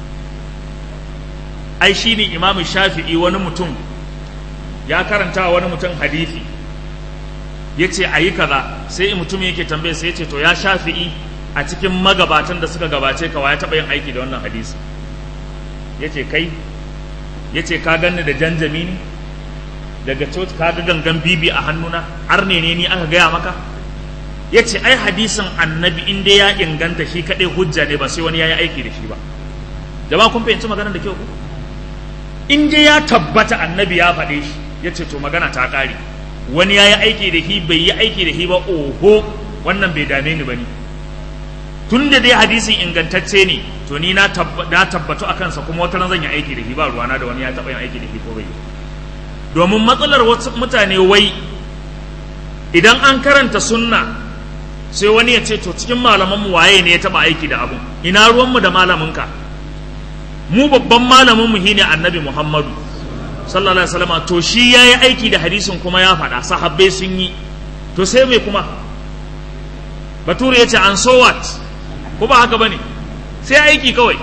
ai shi ne imamu shafi'i wani mutum ya karanta wani mutum hadithi ya ce a yi kaza sai mutum yake tambaye sai ya ce to ya shafi'i a cikin magabatan da suka gabace ka ya taɓa yin aiki da wannan hadisi ya ce kai ya ce ka ganni da janjami ne daga coci ka ga gangan bibi a hannuna har ne ne ni aka gaya maka ya ce ai hadisin annabi in dai ya inganta shi kaɗai hujja ne ba sai wani ya yi aiki da shi ba jama'a kun fahimci maganar da kyau ku in dai ya tabbata annabi ya faɗe shi ya ce to magana ta ƙare wani ya yi aiki da shi bai yi aiki da shi ba oho wannan bai dame ni ba ni tun da dai hadisin ingantacce ne to ni na tabbatu a kansa kuma wata zan yi aiki da shi ba ruwana da wani ya taɓa yin aiki da shi ko bai domin matsalar wasu mutane wai idan an karanta sunna sai wani ya ce to cikin malamanmu waye ne ya taɓa aiki da abu ina ruwanmu da malaminka mu babban malaminmu shine annabi muhammadu sallallahu alaihi wasallam to shi ya yi aiki da hadisin kuma ya faɗa sahabbai sun yi to sai mai kuma bature ya ce an so what ko ba haka bane sai aiki kawai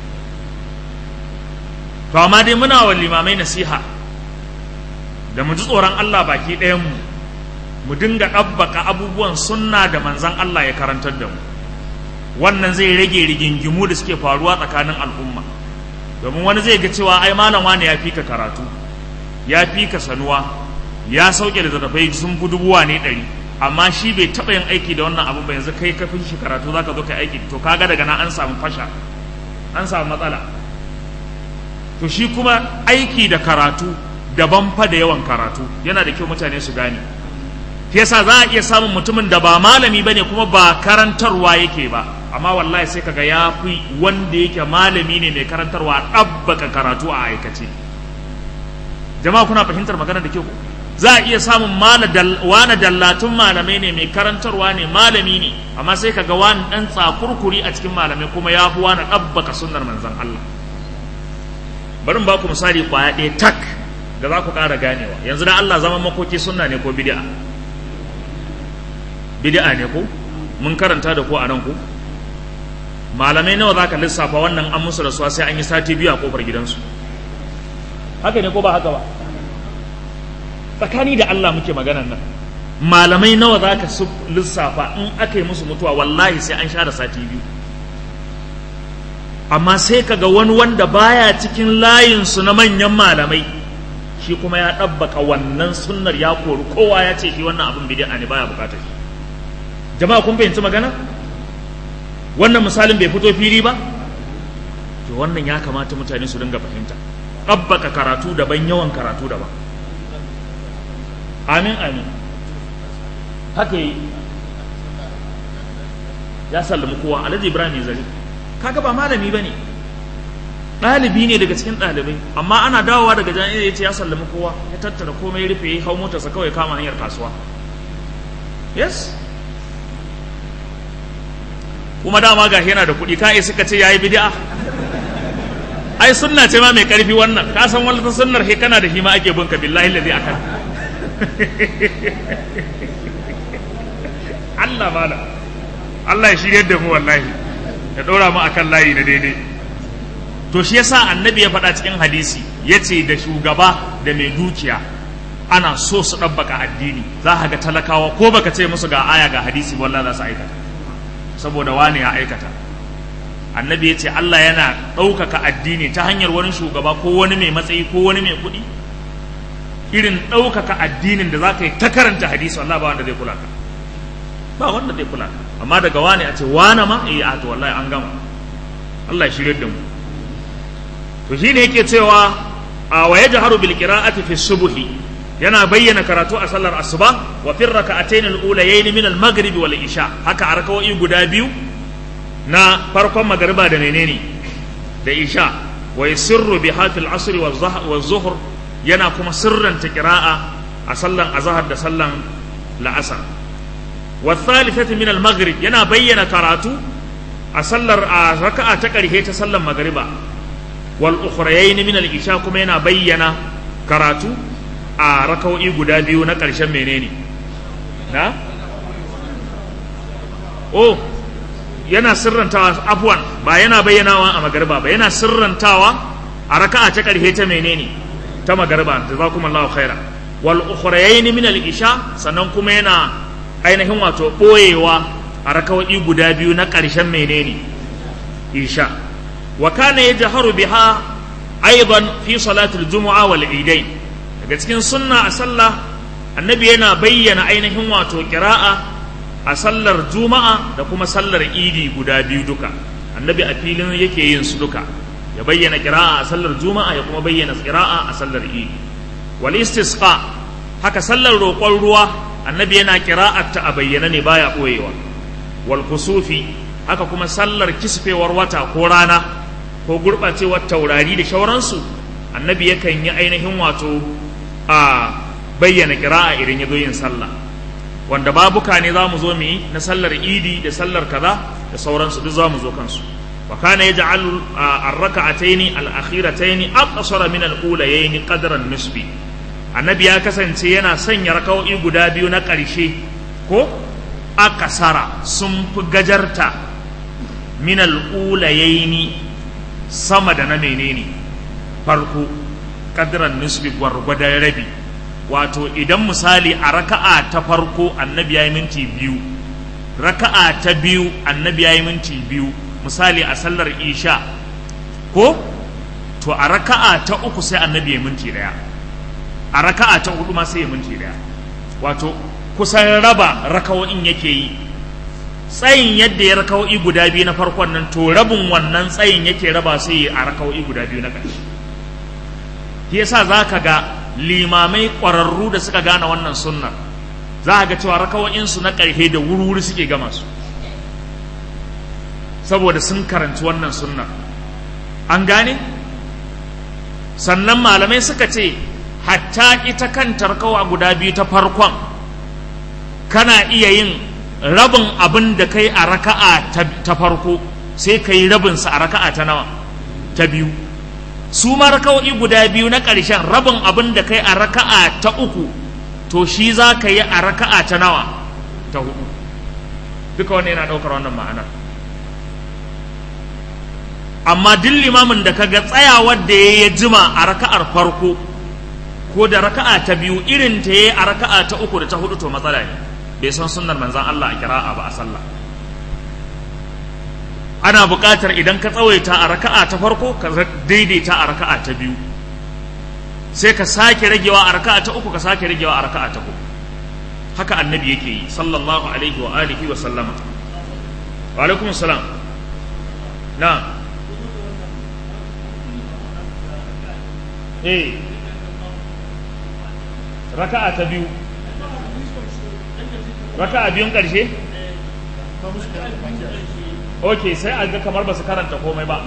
to amma dai muna wa limamai nasiha da mu ji tsoron Allah baki ɗayan mu mu dinga ɗabbaka abubuwan sunna da manzan Allah ya karantar da mu wannan zai rage rigingimu da suke faruwa tsakanin al'umma domin wani zai ga cewa ai malam wani ya fi ka karatu ya fi ka sanuwa ya sauke da zarafai sun fi dubuwa ne ɗari amma shi bai taɓa yin aiki da wannan abu ba yanzu kai ka fi shi karatu za ka zo ka aiki to kaga daga nan an samu fasha an samu matsala to shi kuma aiki da karatu daban fa da yawan karatu yana da kyau mutane su gane yasa za a iya samun mutumin da ba malami bane kuma ba karantarwa yake ba amma wallahi sai kaga ya fi wanda yake malami ne mai karantarwa ɗabbaka karatu a aikace jama'a kuna fahimtar magana da kyau za a iya samun wani dallatun malamai ne mai karantarwa ne malami ne amma sai kaga wani ɗan tsakurkuri a cikin malamai kuma ya fi wani ɗabbaka sunnar manzon Allah bari ba ku misali kwaya ɗaya tak da za ku ƙara ganewa yanzu da Allah zaman makoki sunna ne ko bid'a bid'a ne ko mun karanta da ko a nan ko malamai nawa za ka lissafa wannan an musu rasuwa sai an yi sati biyu a kofar gidansu haka ne ko ba haka ba tsakani da Allah muke maganan nan malamai nawa za ka lissafa in aka yi musu mutuwa wallahi sai an share sati biyu amma sai kaga wani wanda baya cikin layinsu na manyan malamai shi kuma ya ɗabbaka wannan sunnar ya kori kowa ya ce shi wannan abin bid'a ne baya bukatar shi jama'a kun fahimci magana wannan misalin bai fito fili ba to wannan ya kamata mutane su dinga fahimta ɗabbaka karatu daban yawan karatu daban amin amin haka yi ya sallami kowa alhaji ibrahim zari kaga ba malami ba ne ɗalibi ne daga cikin ɗalibai amma ana dawowa daga jami'a ya ce ya sallami kowa ya tattara komai rufe ya hau motarsa kawai kama hanyar kasuwa yes kuma dama ga yana da kuɗi ka suka ce yayi bid'a ai sunna ce ma mai ƙarfi wannan ka san wani sunnar he kana da shi ma ake bunka billahi lazi akan Allah mala Allah ya shirye da mu wallahi ya ɗora mu akan layi da daidai to shi yasa annabi ya faɗa cikin hadisi ya ce da shugaba da mai dukiya ana so su ɗabbaka addini za ka ga talakawa ko baka ce musu ga aya ga hadisi wallahi za su aikata saboda wani ya aikata annabi ya ce Allah yana ɗaukaka addini ta hanyar wani shugaba ko wani mai matsayi ko wani mai kuɗi irin ɗaukaka addinin da za ka yi ta karanta hadisi wallah ba wanda zai kula ka ba wanda zai kula ka amma daga wani a ce wane ma eh a to wallahi an gama Allah ya shirye da mu to shine yake cewa a wa yajharu bil qira'ati fi subhi yana bayyana karatu a sallar asuba wa fi raka'atayn al-ulayayn min al-maghrib wal isha haka a raka'o'i guda biyu na farkon magariba da menene da isha wa yusirru bi hafil asr wa zuhr yana kuma sirranta qira'a a sallan azhar da sallan la'asar wa thalithati min al-maghrib yana bayyana karatu a sallar a raka'a ta ƙarshe ta sallan magariba wal ukhrayayn min al-isha kuma yana bayyana karatu a raka'o'i guda biyu na ƙarshen menene na oh yana sirrantawa afwan ba yana bayyanawa a magariba ba yana sirrantawa a raka'a ta ƙarshe ta menene ta magariba jazakumullahu khaira wal ukhrayayn min al isha sannan kuma yana ainihin wato boyewa a raka'o'i guda biyu na ƙarshen menene isha wa kana yajharu biha aidan fi salatul jumu'a wal idain daga cikin sunna a sallah annabi yana bayyana ainihin wato qira'a a sallar juma'a da kuma sallar idi guda biyu duka annabi a filin yake yin su duka ya bayyana qira'a a sallar juma'a ya kuma bayyana qira'a a sallar idi wal istisqa haka sallar roƙon ruwa annabi yana qira'ar ta a bayyana ne baya boyewa wal kusufi haka kuma sallar kisfewar wata ko rana ko gurɓacewar taurari da shauransu annabi yakan yi ainihin wato a bayyana kira'a idan ya zo yin sallah wanda babuka ne za mu zo mu yi na sallar idi da sallar kaza da sauransu duk za mu zo kansu wa kana yaj'alu ar-rak'ataini al-akhirataini aqsara min al-ulayaini qadran nisbi annabi ya kasance yana sanya raka'o'i guda biyu na ƙarshe ko akasara sun fi gajarta min al-ulayaini sama da na menene farko qadran nisbi gwargwadon rabi wato idan misali a raka'a ta farko annabi ya yi minti biyu raka'a ta biyu annabi ya yi minti biyu misali a sallar isha ko to a raka'a ta uku sai annabi ya minti daya a raka'a ta hudu ma sai ya minti daya wato kusan raba raka'o'in yake yi tsayin yadda ya raka'o'i guda biyu na farkon nan to rabin wannan tsayin yake raba sai a raka'o'i guda biyu na ƙarshe shi yasa za ka ga limamai ƙwararru da suka gane wannan sunnar za a ga cewa raka'o'insu na ƙarfe da wuri-wuri suke gama su saboda sun karanci wannan sunnar an gane sannan malamai suka ce hatta ita kanta rakawa guda biyu ta farkon kana iya yin rabin abin da kai a raka'a ta farko sai ka yi rabinsa a raka'a ta nawa ta biyu su ma raka'o'i guda biyu na ƙarshen rabin abin da kai a raka'a ta uku to shi za ka yi a raka'a ta nawa ta hudu duka wanda yana ɗaukar wannan ma'anar amma duk limamin da kaga tsayawar da ya jima a raka'ar farko ko da raka'a ta biyu irin ta yi a raka'a ta uku da ta hudu to matsala ne bai san sunnar manzan Allah a kira'a ba a sallah ana buƙatar idan ka tsawaita a raka'a ta farko ka daidaita a raka'a ta biyu sai ka sake ragewa a raka'a ta uku ka sake ragewa a raka'a ta uku haka annabi yake yi sallallahu alaihi wa alihi wa sallama wa alaikum salam na eh raka'a ta biyu raka'a biyun ƙarshe ok sai a ga kamar ba su karanta komai ba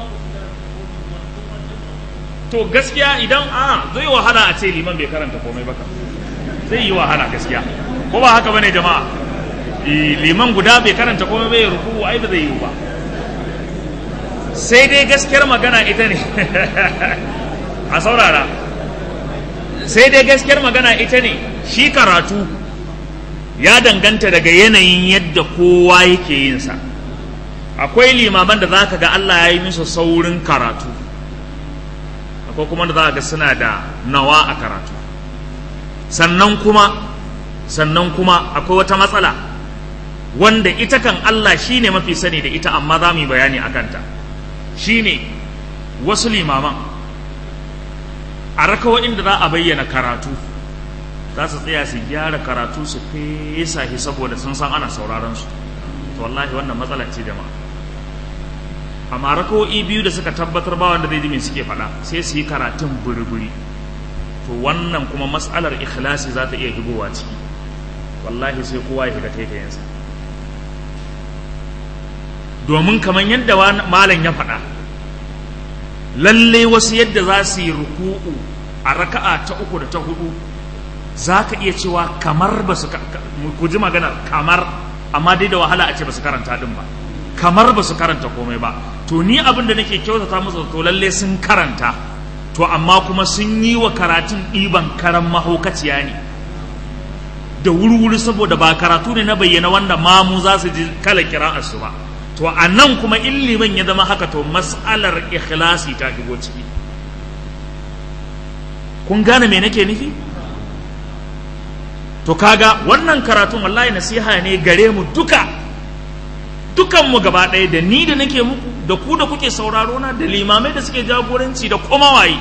to gaskiya idan a zai wahala a ce liman bai karanta komai ba zai yi wahala gaskiya ko ba haka bane jama'a liman guda bai karanta komai bai ruku ai ba zai yi ba sai dai gaskiyar magana ita ne a saurara sai dai gaskiyar magana ita ne shi karatu ya danganta daga yanayin yadda kowa yake yinsa akwai limaman da za ka ga Allah ya yi musu saurin karatu akwai kuma da za ga suna da nawa a karatu sannan kuma sannan kuma akwai wata matsala wanda ita kan Allah shi ne mafi sani da ita amma za mu yi bayani a kanta shi ne wasu limaman a rakawa inda za a bayyana karatu za su tsaya su gyara karatu su fesa shi saboda sun san ana sauraron su to wallahi wannan matsala ce jama'a amma rakawo'i biyu da suka tabbatar ba wanda zai ji me suke faɗa sai su yi karatun buri-buri to wannan kuma matsalar ikhlasi za ta iya higowa ciki wallahi sai kowa ya shiga taitayensa domin kamar yadda malam ya faɗa lalle wasu yadda za su yi ruku'u a raka'a ta uku da ta hudu za ka iya cewa kamar ba su ku ji maganar kamar amma dai da wahala a ce ba su karanta din ba kamar ba su karanta komai ba to ni abin da nake kyautata musu to lalle sun karanta to amma kuma sun yi wa karatun ɗiban karan mahaukaciya ne da wuri-wuri saboda ba karatu ne na bayyana wanda mamu za su ji kala kira'arsu ba to a nan kuma illiman ya zama haka to mas'alar ikhlasi ta shigo ciki kun gane me nake nufi to kaga wannan karatun wallahi nasiha ne gare mu duka dukanmu gaba ɗaya da ni da nake muku da ku da kuke sauraro na da limamai da suke jagoranci da kuma waye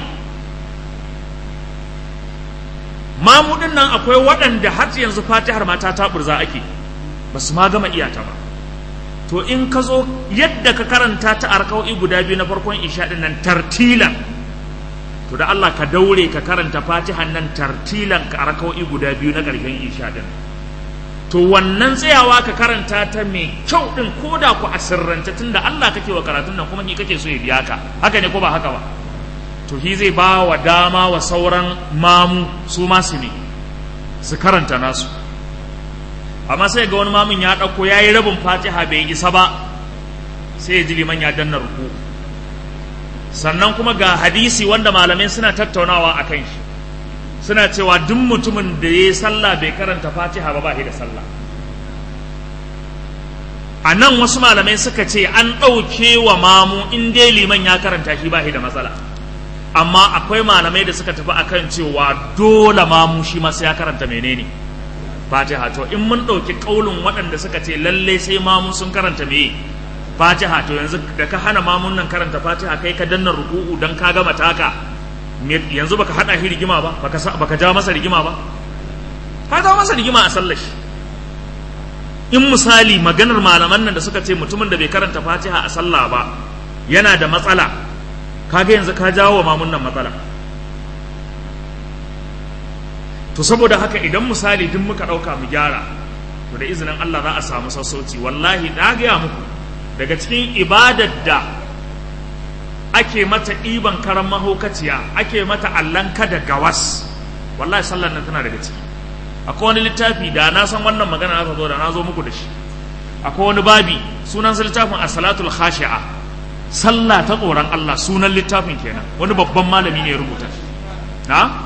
mamudin nan akwai waɗanda har yanzu fatihar mata ta burza ake ba su ma gama iyata ba to in ka zo yadda ka karanta ta arkau'i guda biyu na farkon isha din nan tartilan to da Allah ka daure ka karanta fatihan nan tartilan ka arkau'i guda biyu na ƙarshen isha din to wannan tsayawa ka karanta ta mai kyau din ko da ku a sirrance tunda Allah kake wa karatun nan kuma ni kake so ya biya ka haka ne ko ba haka ba to shi zai ba wa dama wa sauran mamu su ma su ne su karanta nasu amma sai ga wani mamun ya ɗauko ya yi rabin fatiha bai isa ba sai ya ji liman ya danna ruku sannan kuma ga hadisi wanda malamai suna tattaunawa a kan shi suna cewa duk mutumin da ya yi sallah bai karanta fatiha ba ba shi da sallah a nan wasu malamai suka ce an ɗauke wa mamu in dai liman ya karanta shi ba shi da matsala amma akwai malamai da suka tafi akan cewa dole mamu shi ma sai ya karanta menene fatiha to in mun ɗauki ƙaunin waɗanda suka ce lalle sai mamu sun karanta me fatiha to yanzu da ka hana mamun nan karanta fatiha kai ka danna ruku'u dan ka gama taka yanzu baka hada shi rigima ba baka baka ja masa rigima ba ka ja masa rigima a sallar shi in misali maganar malaman nan da suka ce mutumin da bai karanta fatiha a sallah ba yana da matsala kaga yanzu ka jawo wa mamun nan matsala to saboda haka idan misali duk muka ɗauka mu gyara to da izinin Allah za a samu sassauci wallahi na gaya muku daga cikin ibadar da ake mata ɗiban karan mahaukaciya ake mata allanka da gawas wallahi sallar nan tana daga ciki akwai wani littafi da na san wannan magana na zo da na zo muku da shi akwai wani babi sunan littafin as-salatul khashi'a sallah ta tsoron Allah sunan littafin kenan wani babban malami ne ya rubuta na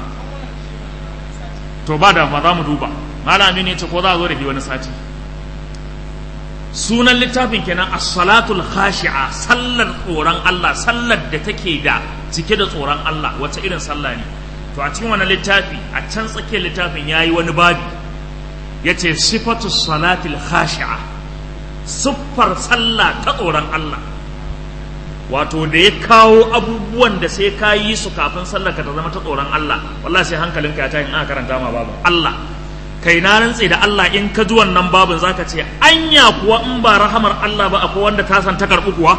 to ba da ma za mu duba malami ne ce ko za a zo da shi wani sati sunan littafin kenan as-salatul khashi'a sallar tsoron Allah sallar da take da cike da tsoron Allah wace irin sallah ne to a cikin wani littafi a can tsakiyar littafin yayi wani babi yace sifatu salatil khashi'a siffar sallah ta tsoron Allah wato da ya kawo abubuwan da sai ka yi su kafin sallar ka ta zama ta tsoron Allah wallahi sai hankalinka ya tashi in aka karanta ma babu Allah kai na rantse da Allah in ka ji wannan babin zaka ce anya kuwa in ba rahamar Allah ba akwai wanda ta san ta karɓi kuwa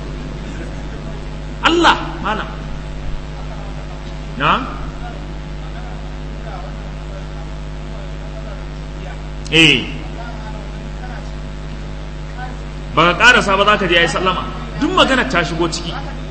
Allah malam na eh ba ka karasa ba za ka je ya yi sallama duk magana ta shigo ciki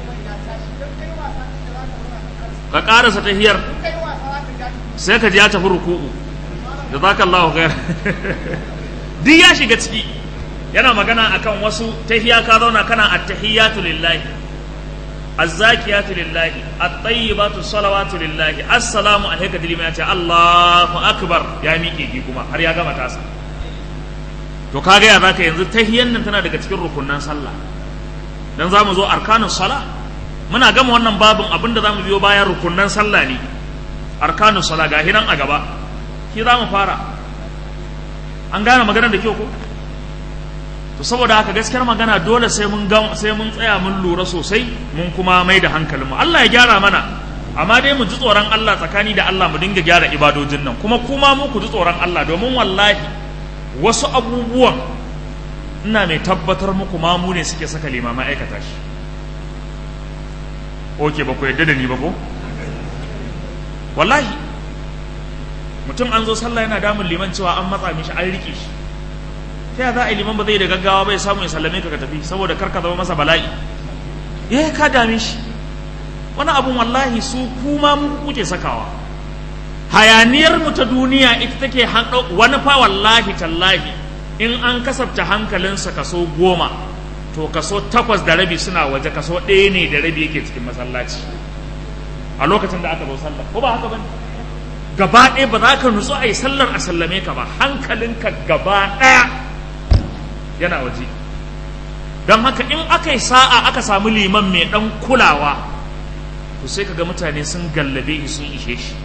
ka karasa ta hiyar sai ka ji ya tafi ruku'u da za ka Allah khair duk ya shiga ciki yana magana akan wasu tahiya ka zauna kana attahiyatu lillahi azzakiyatu lillahi at-tayyibatu salawatu lillahi assalamu alayka dilima ya ce Allahu akbar ya miƙe ki kuma har ya gama tasa to kaga ya zaka yanzu tahiyan nan tana daga cikin rukunnan sallah dan zamu zo arkanus sala muna gama wannan babin abinda zamu biyo bayan rukunnan sallah ne arkanus sala ga hinan a gaba shi zamu fara an gane maganar da kyau ko to saboda haka gaskiyar magana dole sai mun ga sai mun tsaya mun lura sosai mun kuma mai da hankalin mu Allah ya gyara mana amma dai mu ji tsoron Allah tsakani da Allah mu dinga gyara ibadojin nan kuma kuma mu ku ji tsoron Allah domin wallahi wasu abubuwan ina mai tabbatar muku ma mu ne suke saka limama aikata shi oke ba ku yadda da ni ba ko wallahi mutum an zo sallah yana damun liman cewa an matsa mishi an rike shi ta za a yi liman ba zai da gaggawa bai samu ya sallame ka ka tafi saboda karka zama masa bala'i eh ka dame shi wani abun wallahi su kuma mu kuke sakawa hayaniyar mu ta duniya ita take wani fa wallahi tallahi in an kasafta hankalinsa kaso goma to kaso takwas da rabi suna waje kaso ɗaya ne da rabi yake cikin masallaci a lokacin da aka zo sallah ko ba haka bane gaba ɗaya ba za ka nutsu a yi sallar a sallame ka ba hankalinka gaba ɗaya yana waje don haka in aka yi sa'a aka samu liman mai ɗan kulawa to sai ka ga mutane sun gallabe shi sun ishe shi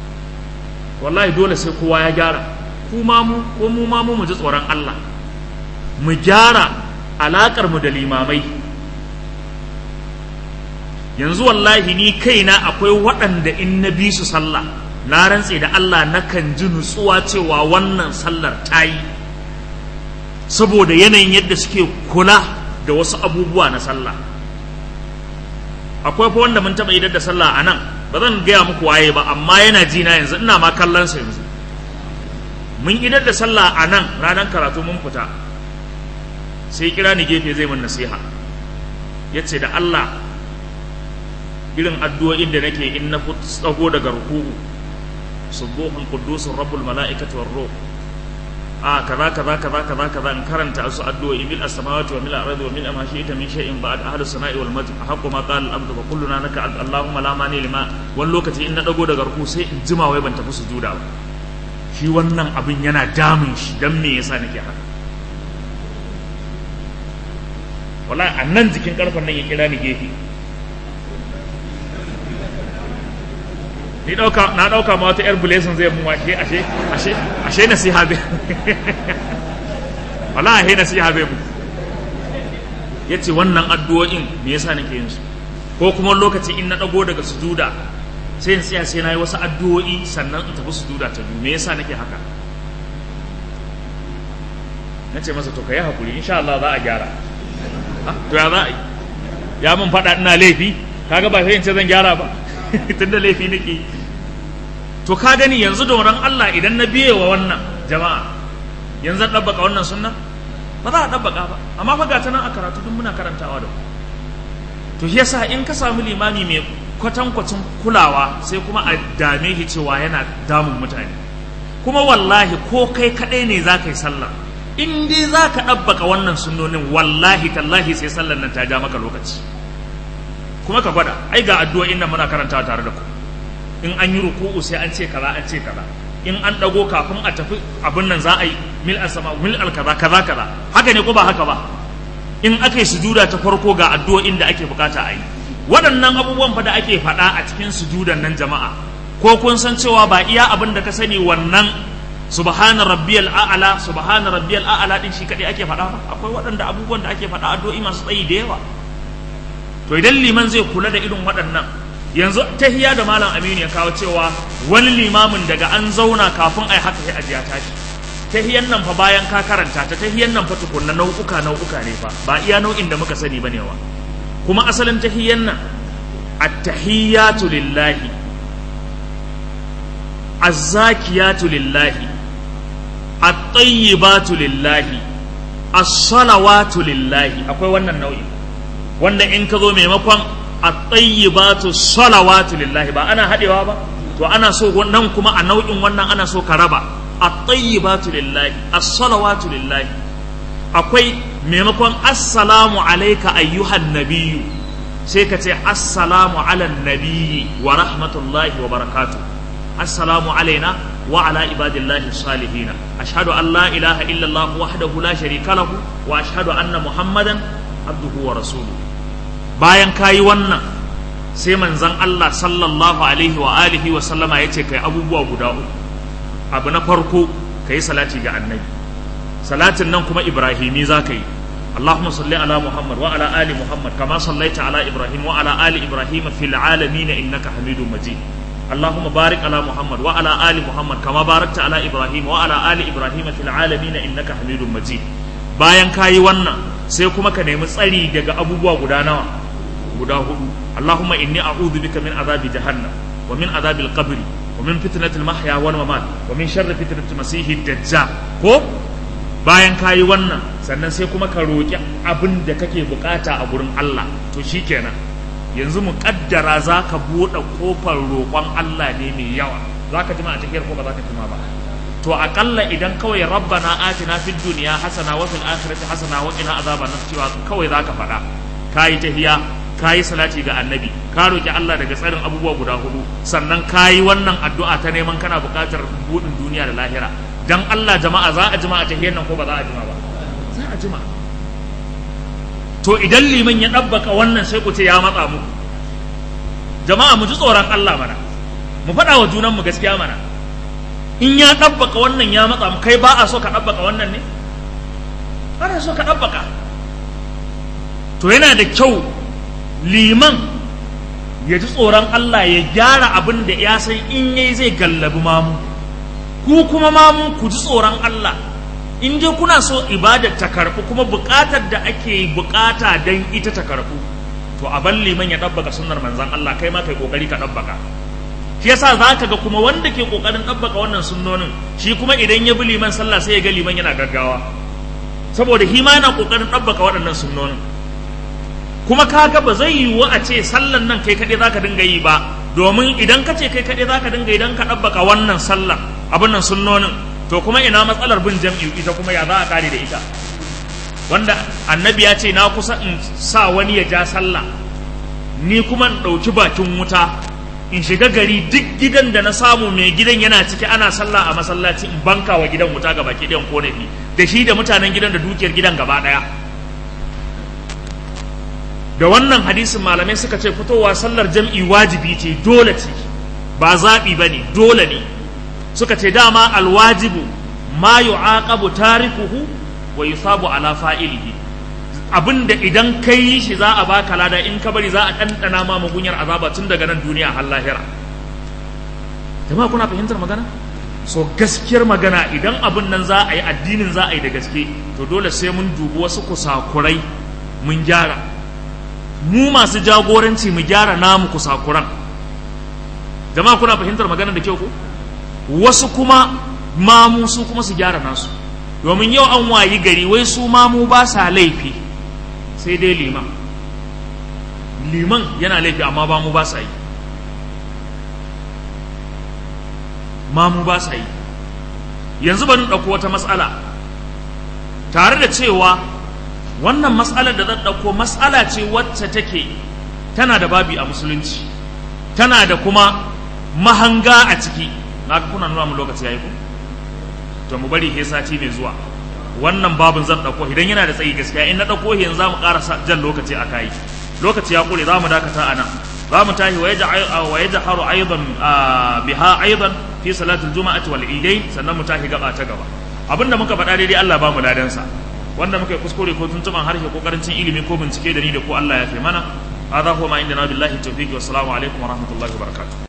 wallahi dole sai kowa ya gyara ku ma mu ko mu ma mu mu ji tsoron Allah mu gyara alakar mu da limamai yanzu wallahi ni kaina akwai waɗanda in na bi su sallah na rantse da Allah nakan ji nutsuwa cewa wannan sallar ta yi saboda yanayin yadda suke kula da wasu abubuwa na sallah akwai fa wanda mun taɓa idar da sallah a nan ba zan gaya muku waye ba amma yana ji na yanzu ina ma kallon sa yanzu mun idar da sallah a nan ranar karatu mun fita sai kira ni gefe zai mun nasiha ya ce da Allah irin addu'o'in da nake in na tsago daga ruku'u subuhun qudusun rabbul mala'ikati war ruh a kaza kaza kaza kaza kaza in karanta su addu'o'i mil as-samawati wa mil al-ardi wa mil ma shi'ta min shay'in ba'd ahli as-sana'i wal majd haqqu ma qala al-abdu wa kulluna naka allahumma la mani lima wani lokaci in na dago daga ruku sai in jima wai ban tafi sujuda ba shi wannan abin yana damun shi dan me yasa nake haka wallahi a nan jikin karfan nan ya kira ni gefe ni dauka na dauka ma wata yar blessing zai mun washe ashe ashe ashe nasiha bai wallahi nasiha bai mu yace wannan addu'o'in me yasa nake yin su ko kuma lokaci in na dago daga sujuda sai in tsaya sai na yi wasu addu'o'i sannan in tafi sujuda ta biyu me yasa nake haka na ce masa to ka yi hakuri insha Allah za a gyara to ya za a yi ya mun faɗa ina laifi kaga ba sai in ce zan gyara ba tunda laifi nake to ka gani yanzu da wurin Allah idan na biye wa wannan jama'a yanzu zan ɗabbaka wannan sunna ba za a ɗabbaka ba amma fa gata nan a karatu duk muna karantawa da to shi yasa in ka samu limami mai kwatankwacin kulawa sai kuma a dame shi cewa yana damun mutane kuma wallahi ko kai kaɗai ne za ka yi sallah in dai za ka ɗabbaka wannan sunnonin wallahi tallahi sai sallar nan ta ja maka lokaci kuma ka gwada ai ga addu'o'in nan muna karantawa tare da ku in an yi ruku'u sai an ce kaza an ce kaza in an dago kafin a tafi abin nan za a yi mil asama mil al kaza kaza kaza haka ne ko ba haka ba in aka yi sujuda ta farko ga addu'o'in da ake bukata a yi waɗannan abubuwan fa da ake faɗa a cikin sujudan nan jama'a ko kun san cewa ba iya abin da ka sani wannan subhana rabbiyal a'la subhana rabbiyal a'la din shi kadai ake faɗa ba akwai waɗanda abubuwan da ake faɗa addu'o'i masu tsayi da yawa to idan liman zai kula da irin waɗannan yanzu tahiya da malam aminu ya kawo cewa wani limamin daga an zauna kafin ai haka sai ajiya tashi tahiyan nan fa bayan ka karanta ta tahiyan nan fa tukunna nau'uka nau'uka ne fa ba iya nau'in da muka sani bane wa kuma asalin tahiyan nan at-tahiyatu lillahi az-zakiyatu lillahi at-tayyibatu lillahi as-salawatu lillahi akwai wannan nau'in wanda in ka zo maimakon at-tayyibatu salawatu lillahi ba ana hadewa ba to ana so nan kuma a nau'in wannan ana so ka raba at-tayyibatu lillahi as-salawatu lillahi akwai maimakon assalamu alayka ayyuhan nabiyyu sai ka ce assalamu ala nabiyyi wa rahmatullahi wa barakatuh assalamu alaina wa ala ibadillahi salihina ashhadu an la ilaha illa allah wahdahu la sharika lahu wa ashhadu anna muhammadan abduhu wa rasuluhu bayan kayi wannan sai manzon Allah sallallahu alaihi wa alihi wa sallama yace kai abubuwa guda uku abu na farko kai salati ga annabi salatin nan kuma ibrahimi za ka yi اللهم صل على محمد وعلى آل محمد كما صليت على إبراهيم وعلى آل إبراهيم في العالمين إنك حميد مجيد اللهم بارك على محمد وعلى آل محمد كما باركت على إبراهيم وعلى آل إبراهيم في العالمين إنك حميد مجيد bayan kayi wannan sai kuma ka nemi tsari daga abubuwa guda nawa guda hudu Allahumma inni a'udhu bika min azabi jahannam wa min azabil qabri wa min fitnatil mahya wal mamat wa min sharri fitnatil masihid dajjal ko bayan kayi wannan sannan sai kuma ka roki abin da kake bukata a gurin Allah to shikenan yanzu mu kaddara za ka buɗe kofar roƙon Allah ne mai yawa za ka jima a tafiyar ko ba za ka jima ba to aƙalla idan kawai rabbana atina fid dunya hasana wa fil akhirati hasana wa qina azaban nar cewa kawai za ka faɗa kayi tahiya kayi salati ga annabi ka roki Allah daga tsarin abubuwa guda hudu sannan kayi wannan addu'a ta neman kana buƙatar buɗin duniya da lahira dan Allah jama'a za a jima a tahiyar nan ko ba za a jima ba za a jima to idan liman ya ɗabbaka wannan sai ku ce ya matsa mu jama'a mu ji tsoron Allah mana mu faɗa wa junan mu gaskiya mana in ya ɗabbaka wannan ya matsa mu kai ba a so ka ɗabbaka wannan ne ana so ka ɗabbaka to yana da kyau liman ya ji tsoron Allah ya gyara abin da ya san in yayi zai gallabi mamu ku kuma mamu ku ji tsoron Allah in dai kuna so ibadar ta karɓu kuma buƙatar da ake buƙata don ita ta karɓu to a ban liman ya ɗabbaka sunnar manzan Allah kai ma kai ƙoƙari ka ɗabbaka shi yasa za ka ga kuma wanda ke ƙoƙarin ɗabbaka wannan sunnonin shi kuma idan ya bi liman sallah sai ya ga liman yana gaggawa saboda shi ma yana ƙoƙarin ɗabbaka waɗannan sunnonin kuma kaga ba zai yiwu a ce sallan nan kai kaɗai zaka dinga yi ba domin idan ka ce kai kaɗai zaka dinga idan ka ɗabbaka wannan sallan abin nan sunnonin to kuma ina matsalar bin jam'i ita kuma ya za a kare da ita wanda annabi ya ce na kusa in sa wani ya ja sallah ni kuma in ɗauki bakin wuta in shiga gari duk gidan da na samu mai gidan yana ciki ana sallah a masallaci in banka wa gidan wuta ga baki ɗayan kone da shi da mutanen gidan da dukiyar gidan gaba ɗaya da wannan hadisin malamai suka ce fitowa sallar jam'i wajibi ce dole ce ba zaɓi ba ne dole ne suka ce dama alwajibu ma yu'aqabu tarikuhu wa yusabu ala fa'ilihi abinda idan kai yi shi za a baka lada in ka bari za a ɗanɗana ma mugunyar azaba tun daga nan duniya har lahira jama'a kuna fahimtar magana so gaskiyar magana idan abin nan za a yi addinin za a yi da gaske to dole sai mun dubi wasu kusakurai mun gyara mu masu jagoranci mu gyara namu kusakuran jama'a kuna fahimtar magana da kyau ko wasu kuma mamu su kuma su gyara nasu domin yau an wayi gari wai su mamu ba sa laifi sai dai liman liman yana laifi amma ba mu ba sa yi mamu ba sa yi yanzu bari ɗauko wata matsala tare da cewa wannan matsalar da zan ɗauko matsala ce wacce take tana da babi a musulunci tana da kuma mahanga a ciki na kuna nuna mu lokaci yayi ku to mu bari he sati mai zuwa wannan babin zan dauko idan yana da tsayi gaskiya in na dauko yanzu zamu ƙara jan lokaci a kai lokaci ya kure zamu dakata a nan zamu tahi wa yajharu aidan biha aidan fi salatul juma'ati wal idain sannan mu tahi gaba ta gaba abinda muka faɗa daidai Allah ba mu ladan sa wanda muka yi kuskure ko tuntuban harshe ko karancin ilimi ko bincike da ni da ko Allah ya fi mana هذا هو ما عندنا بالله التوفيق والسلام عليكم ورحمة الله وبركاته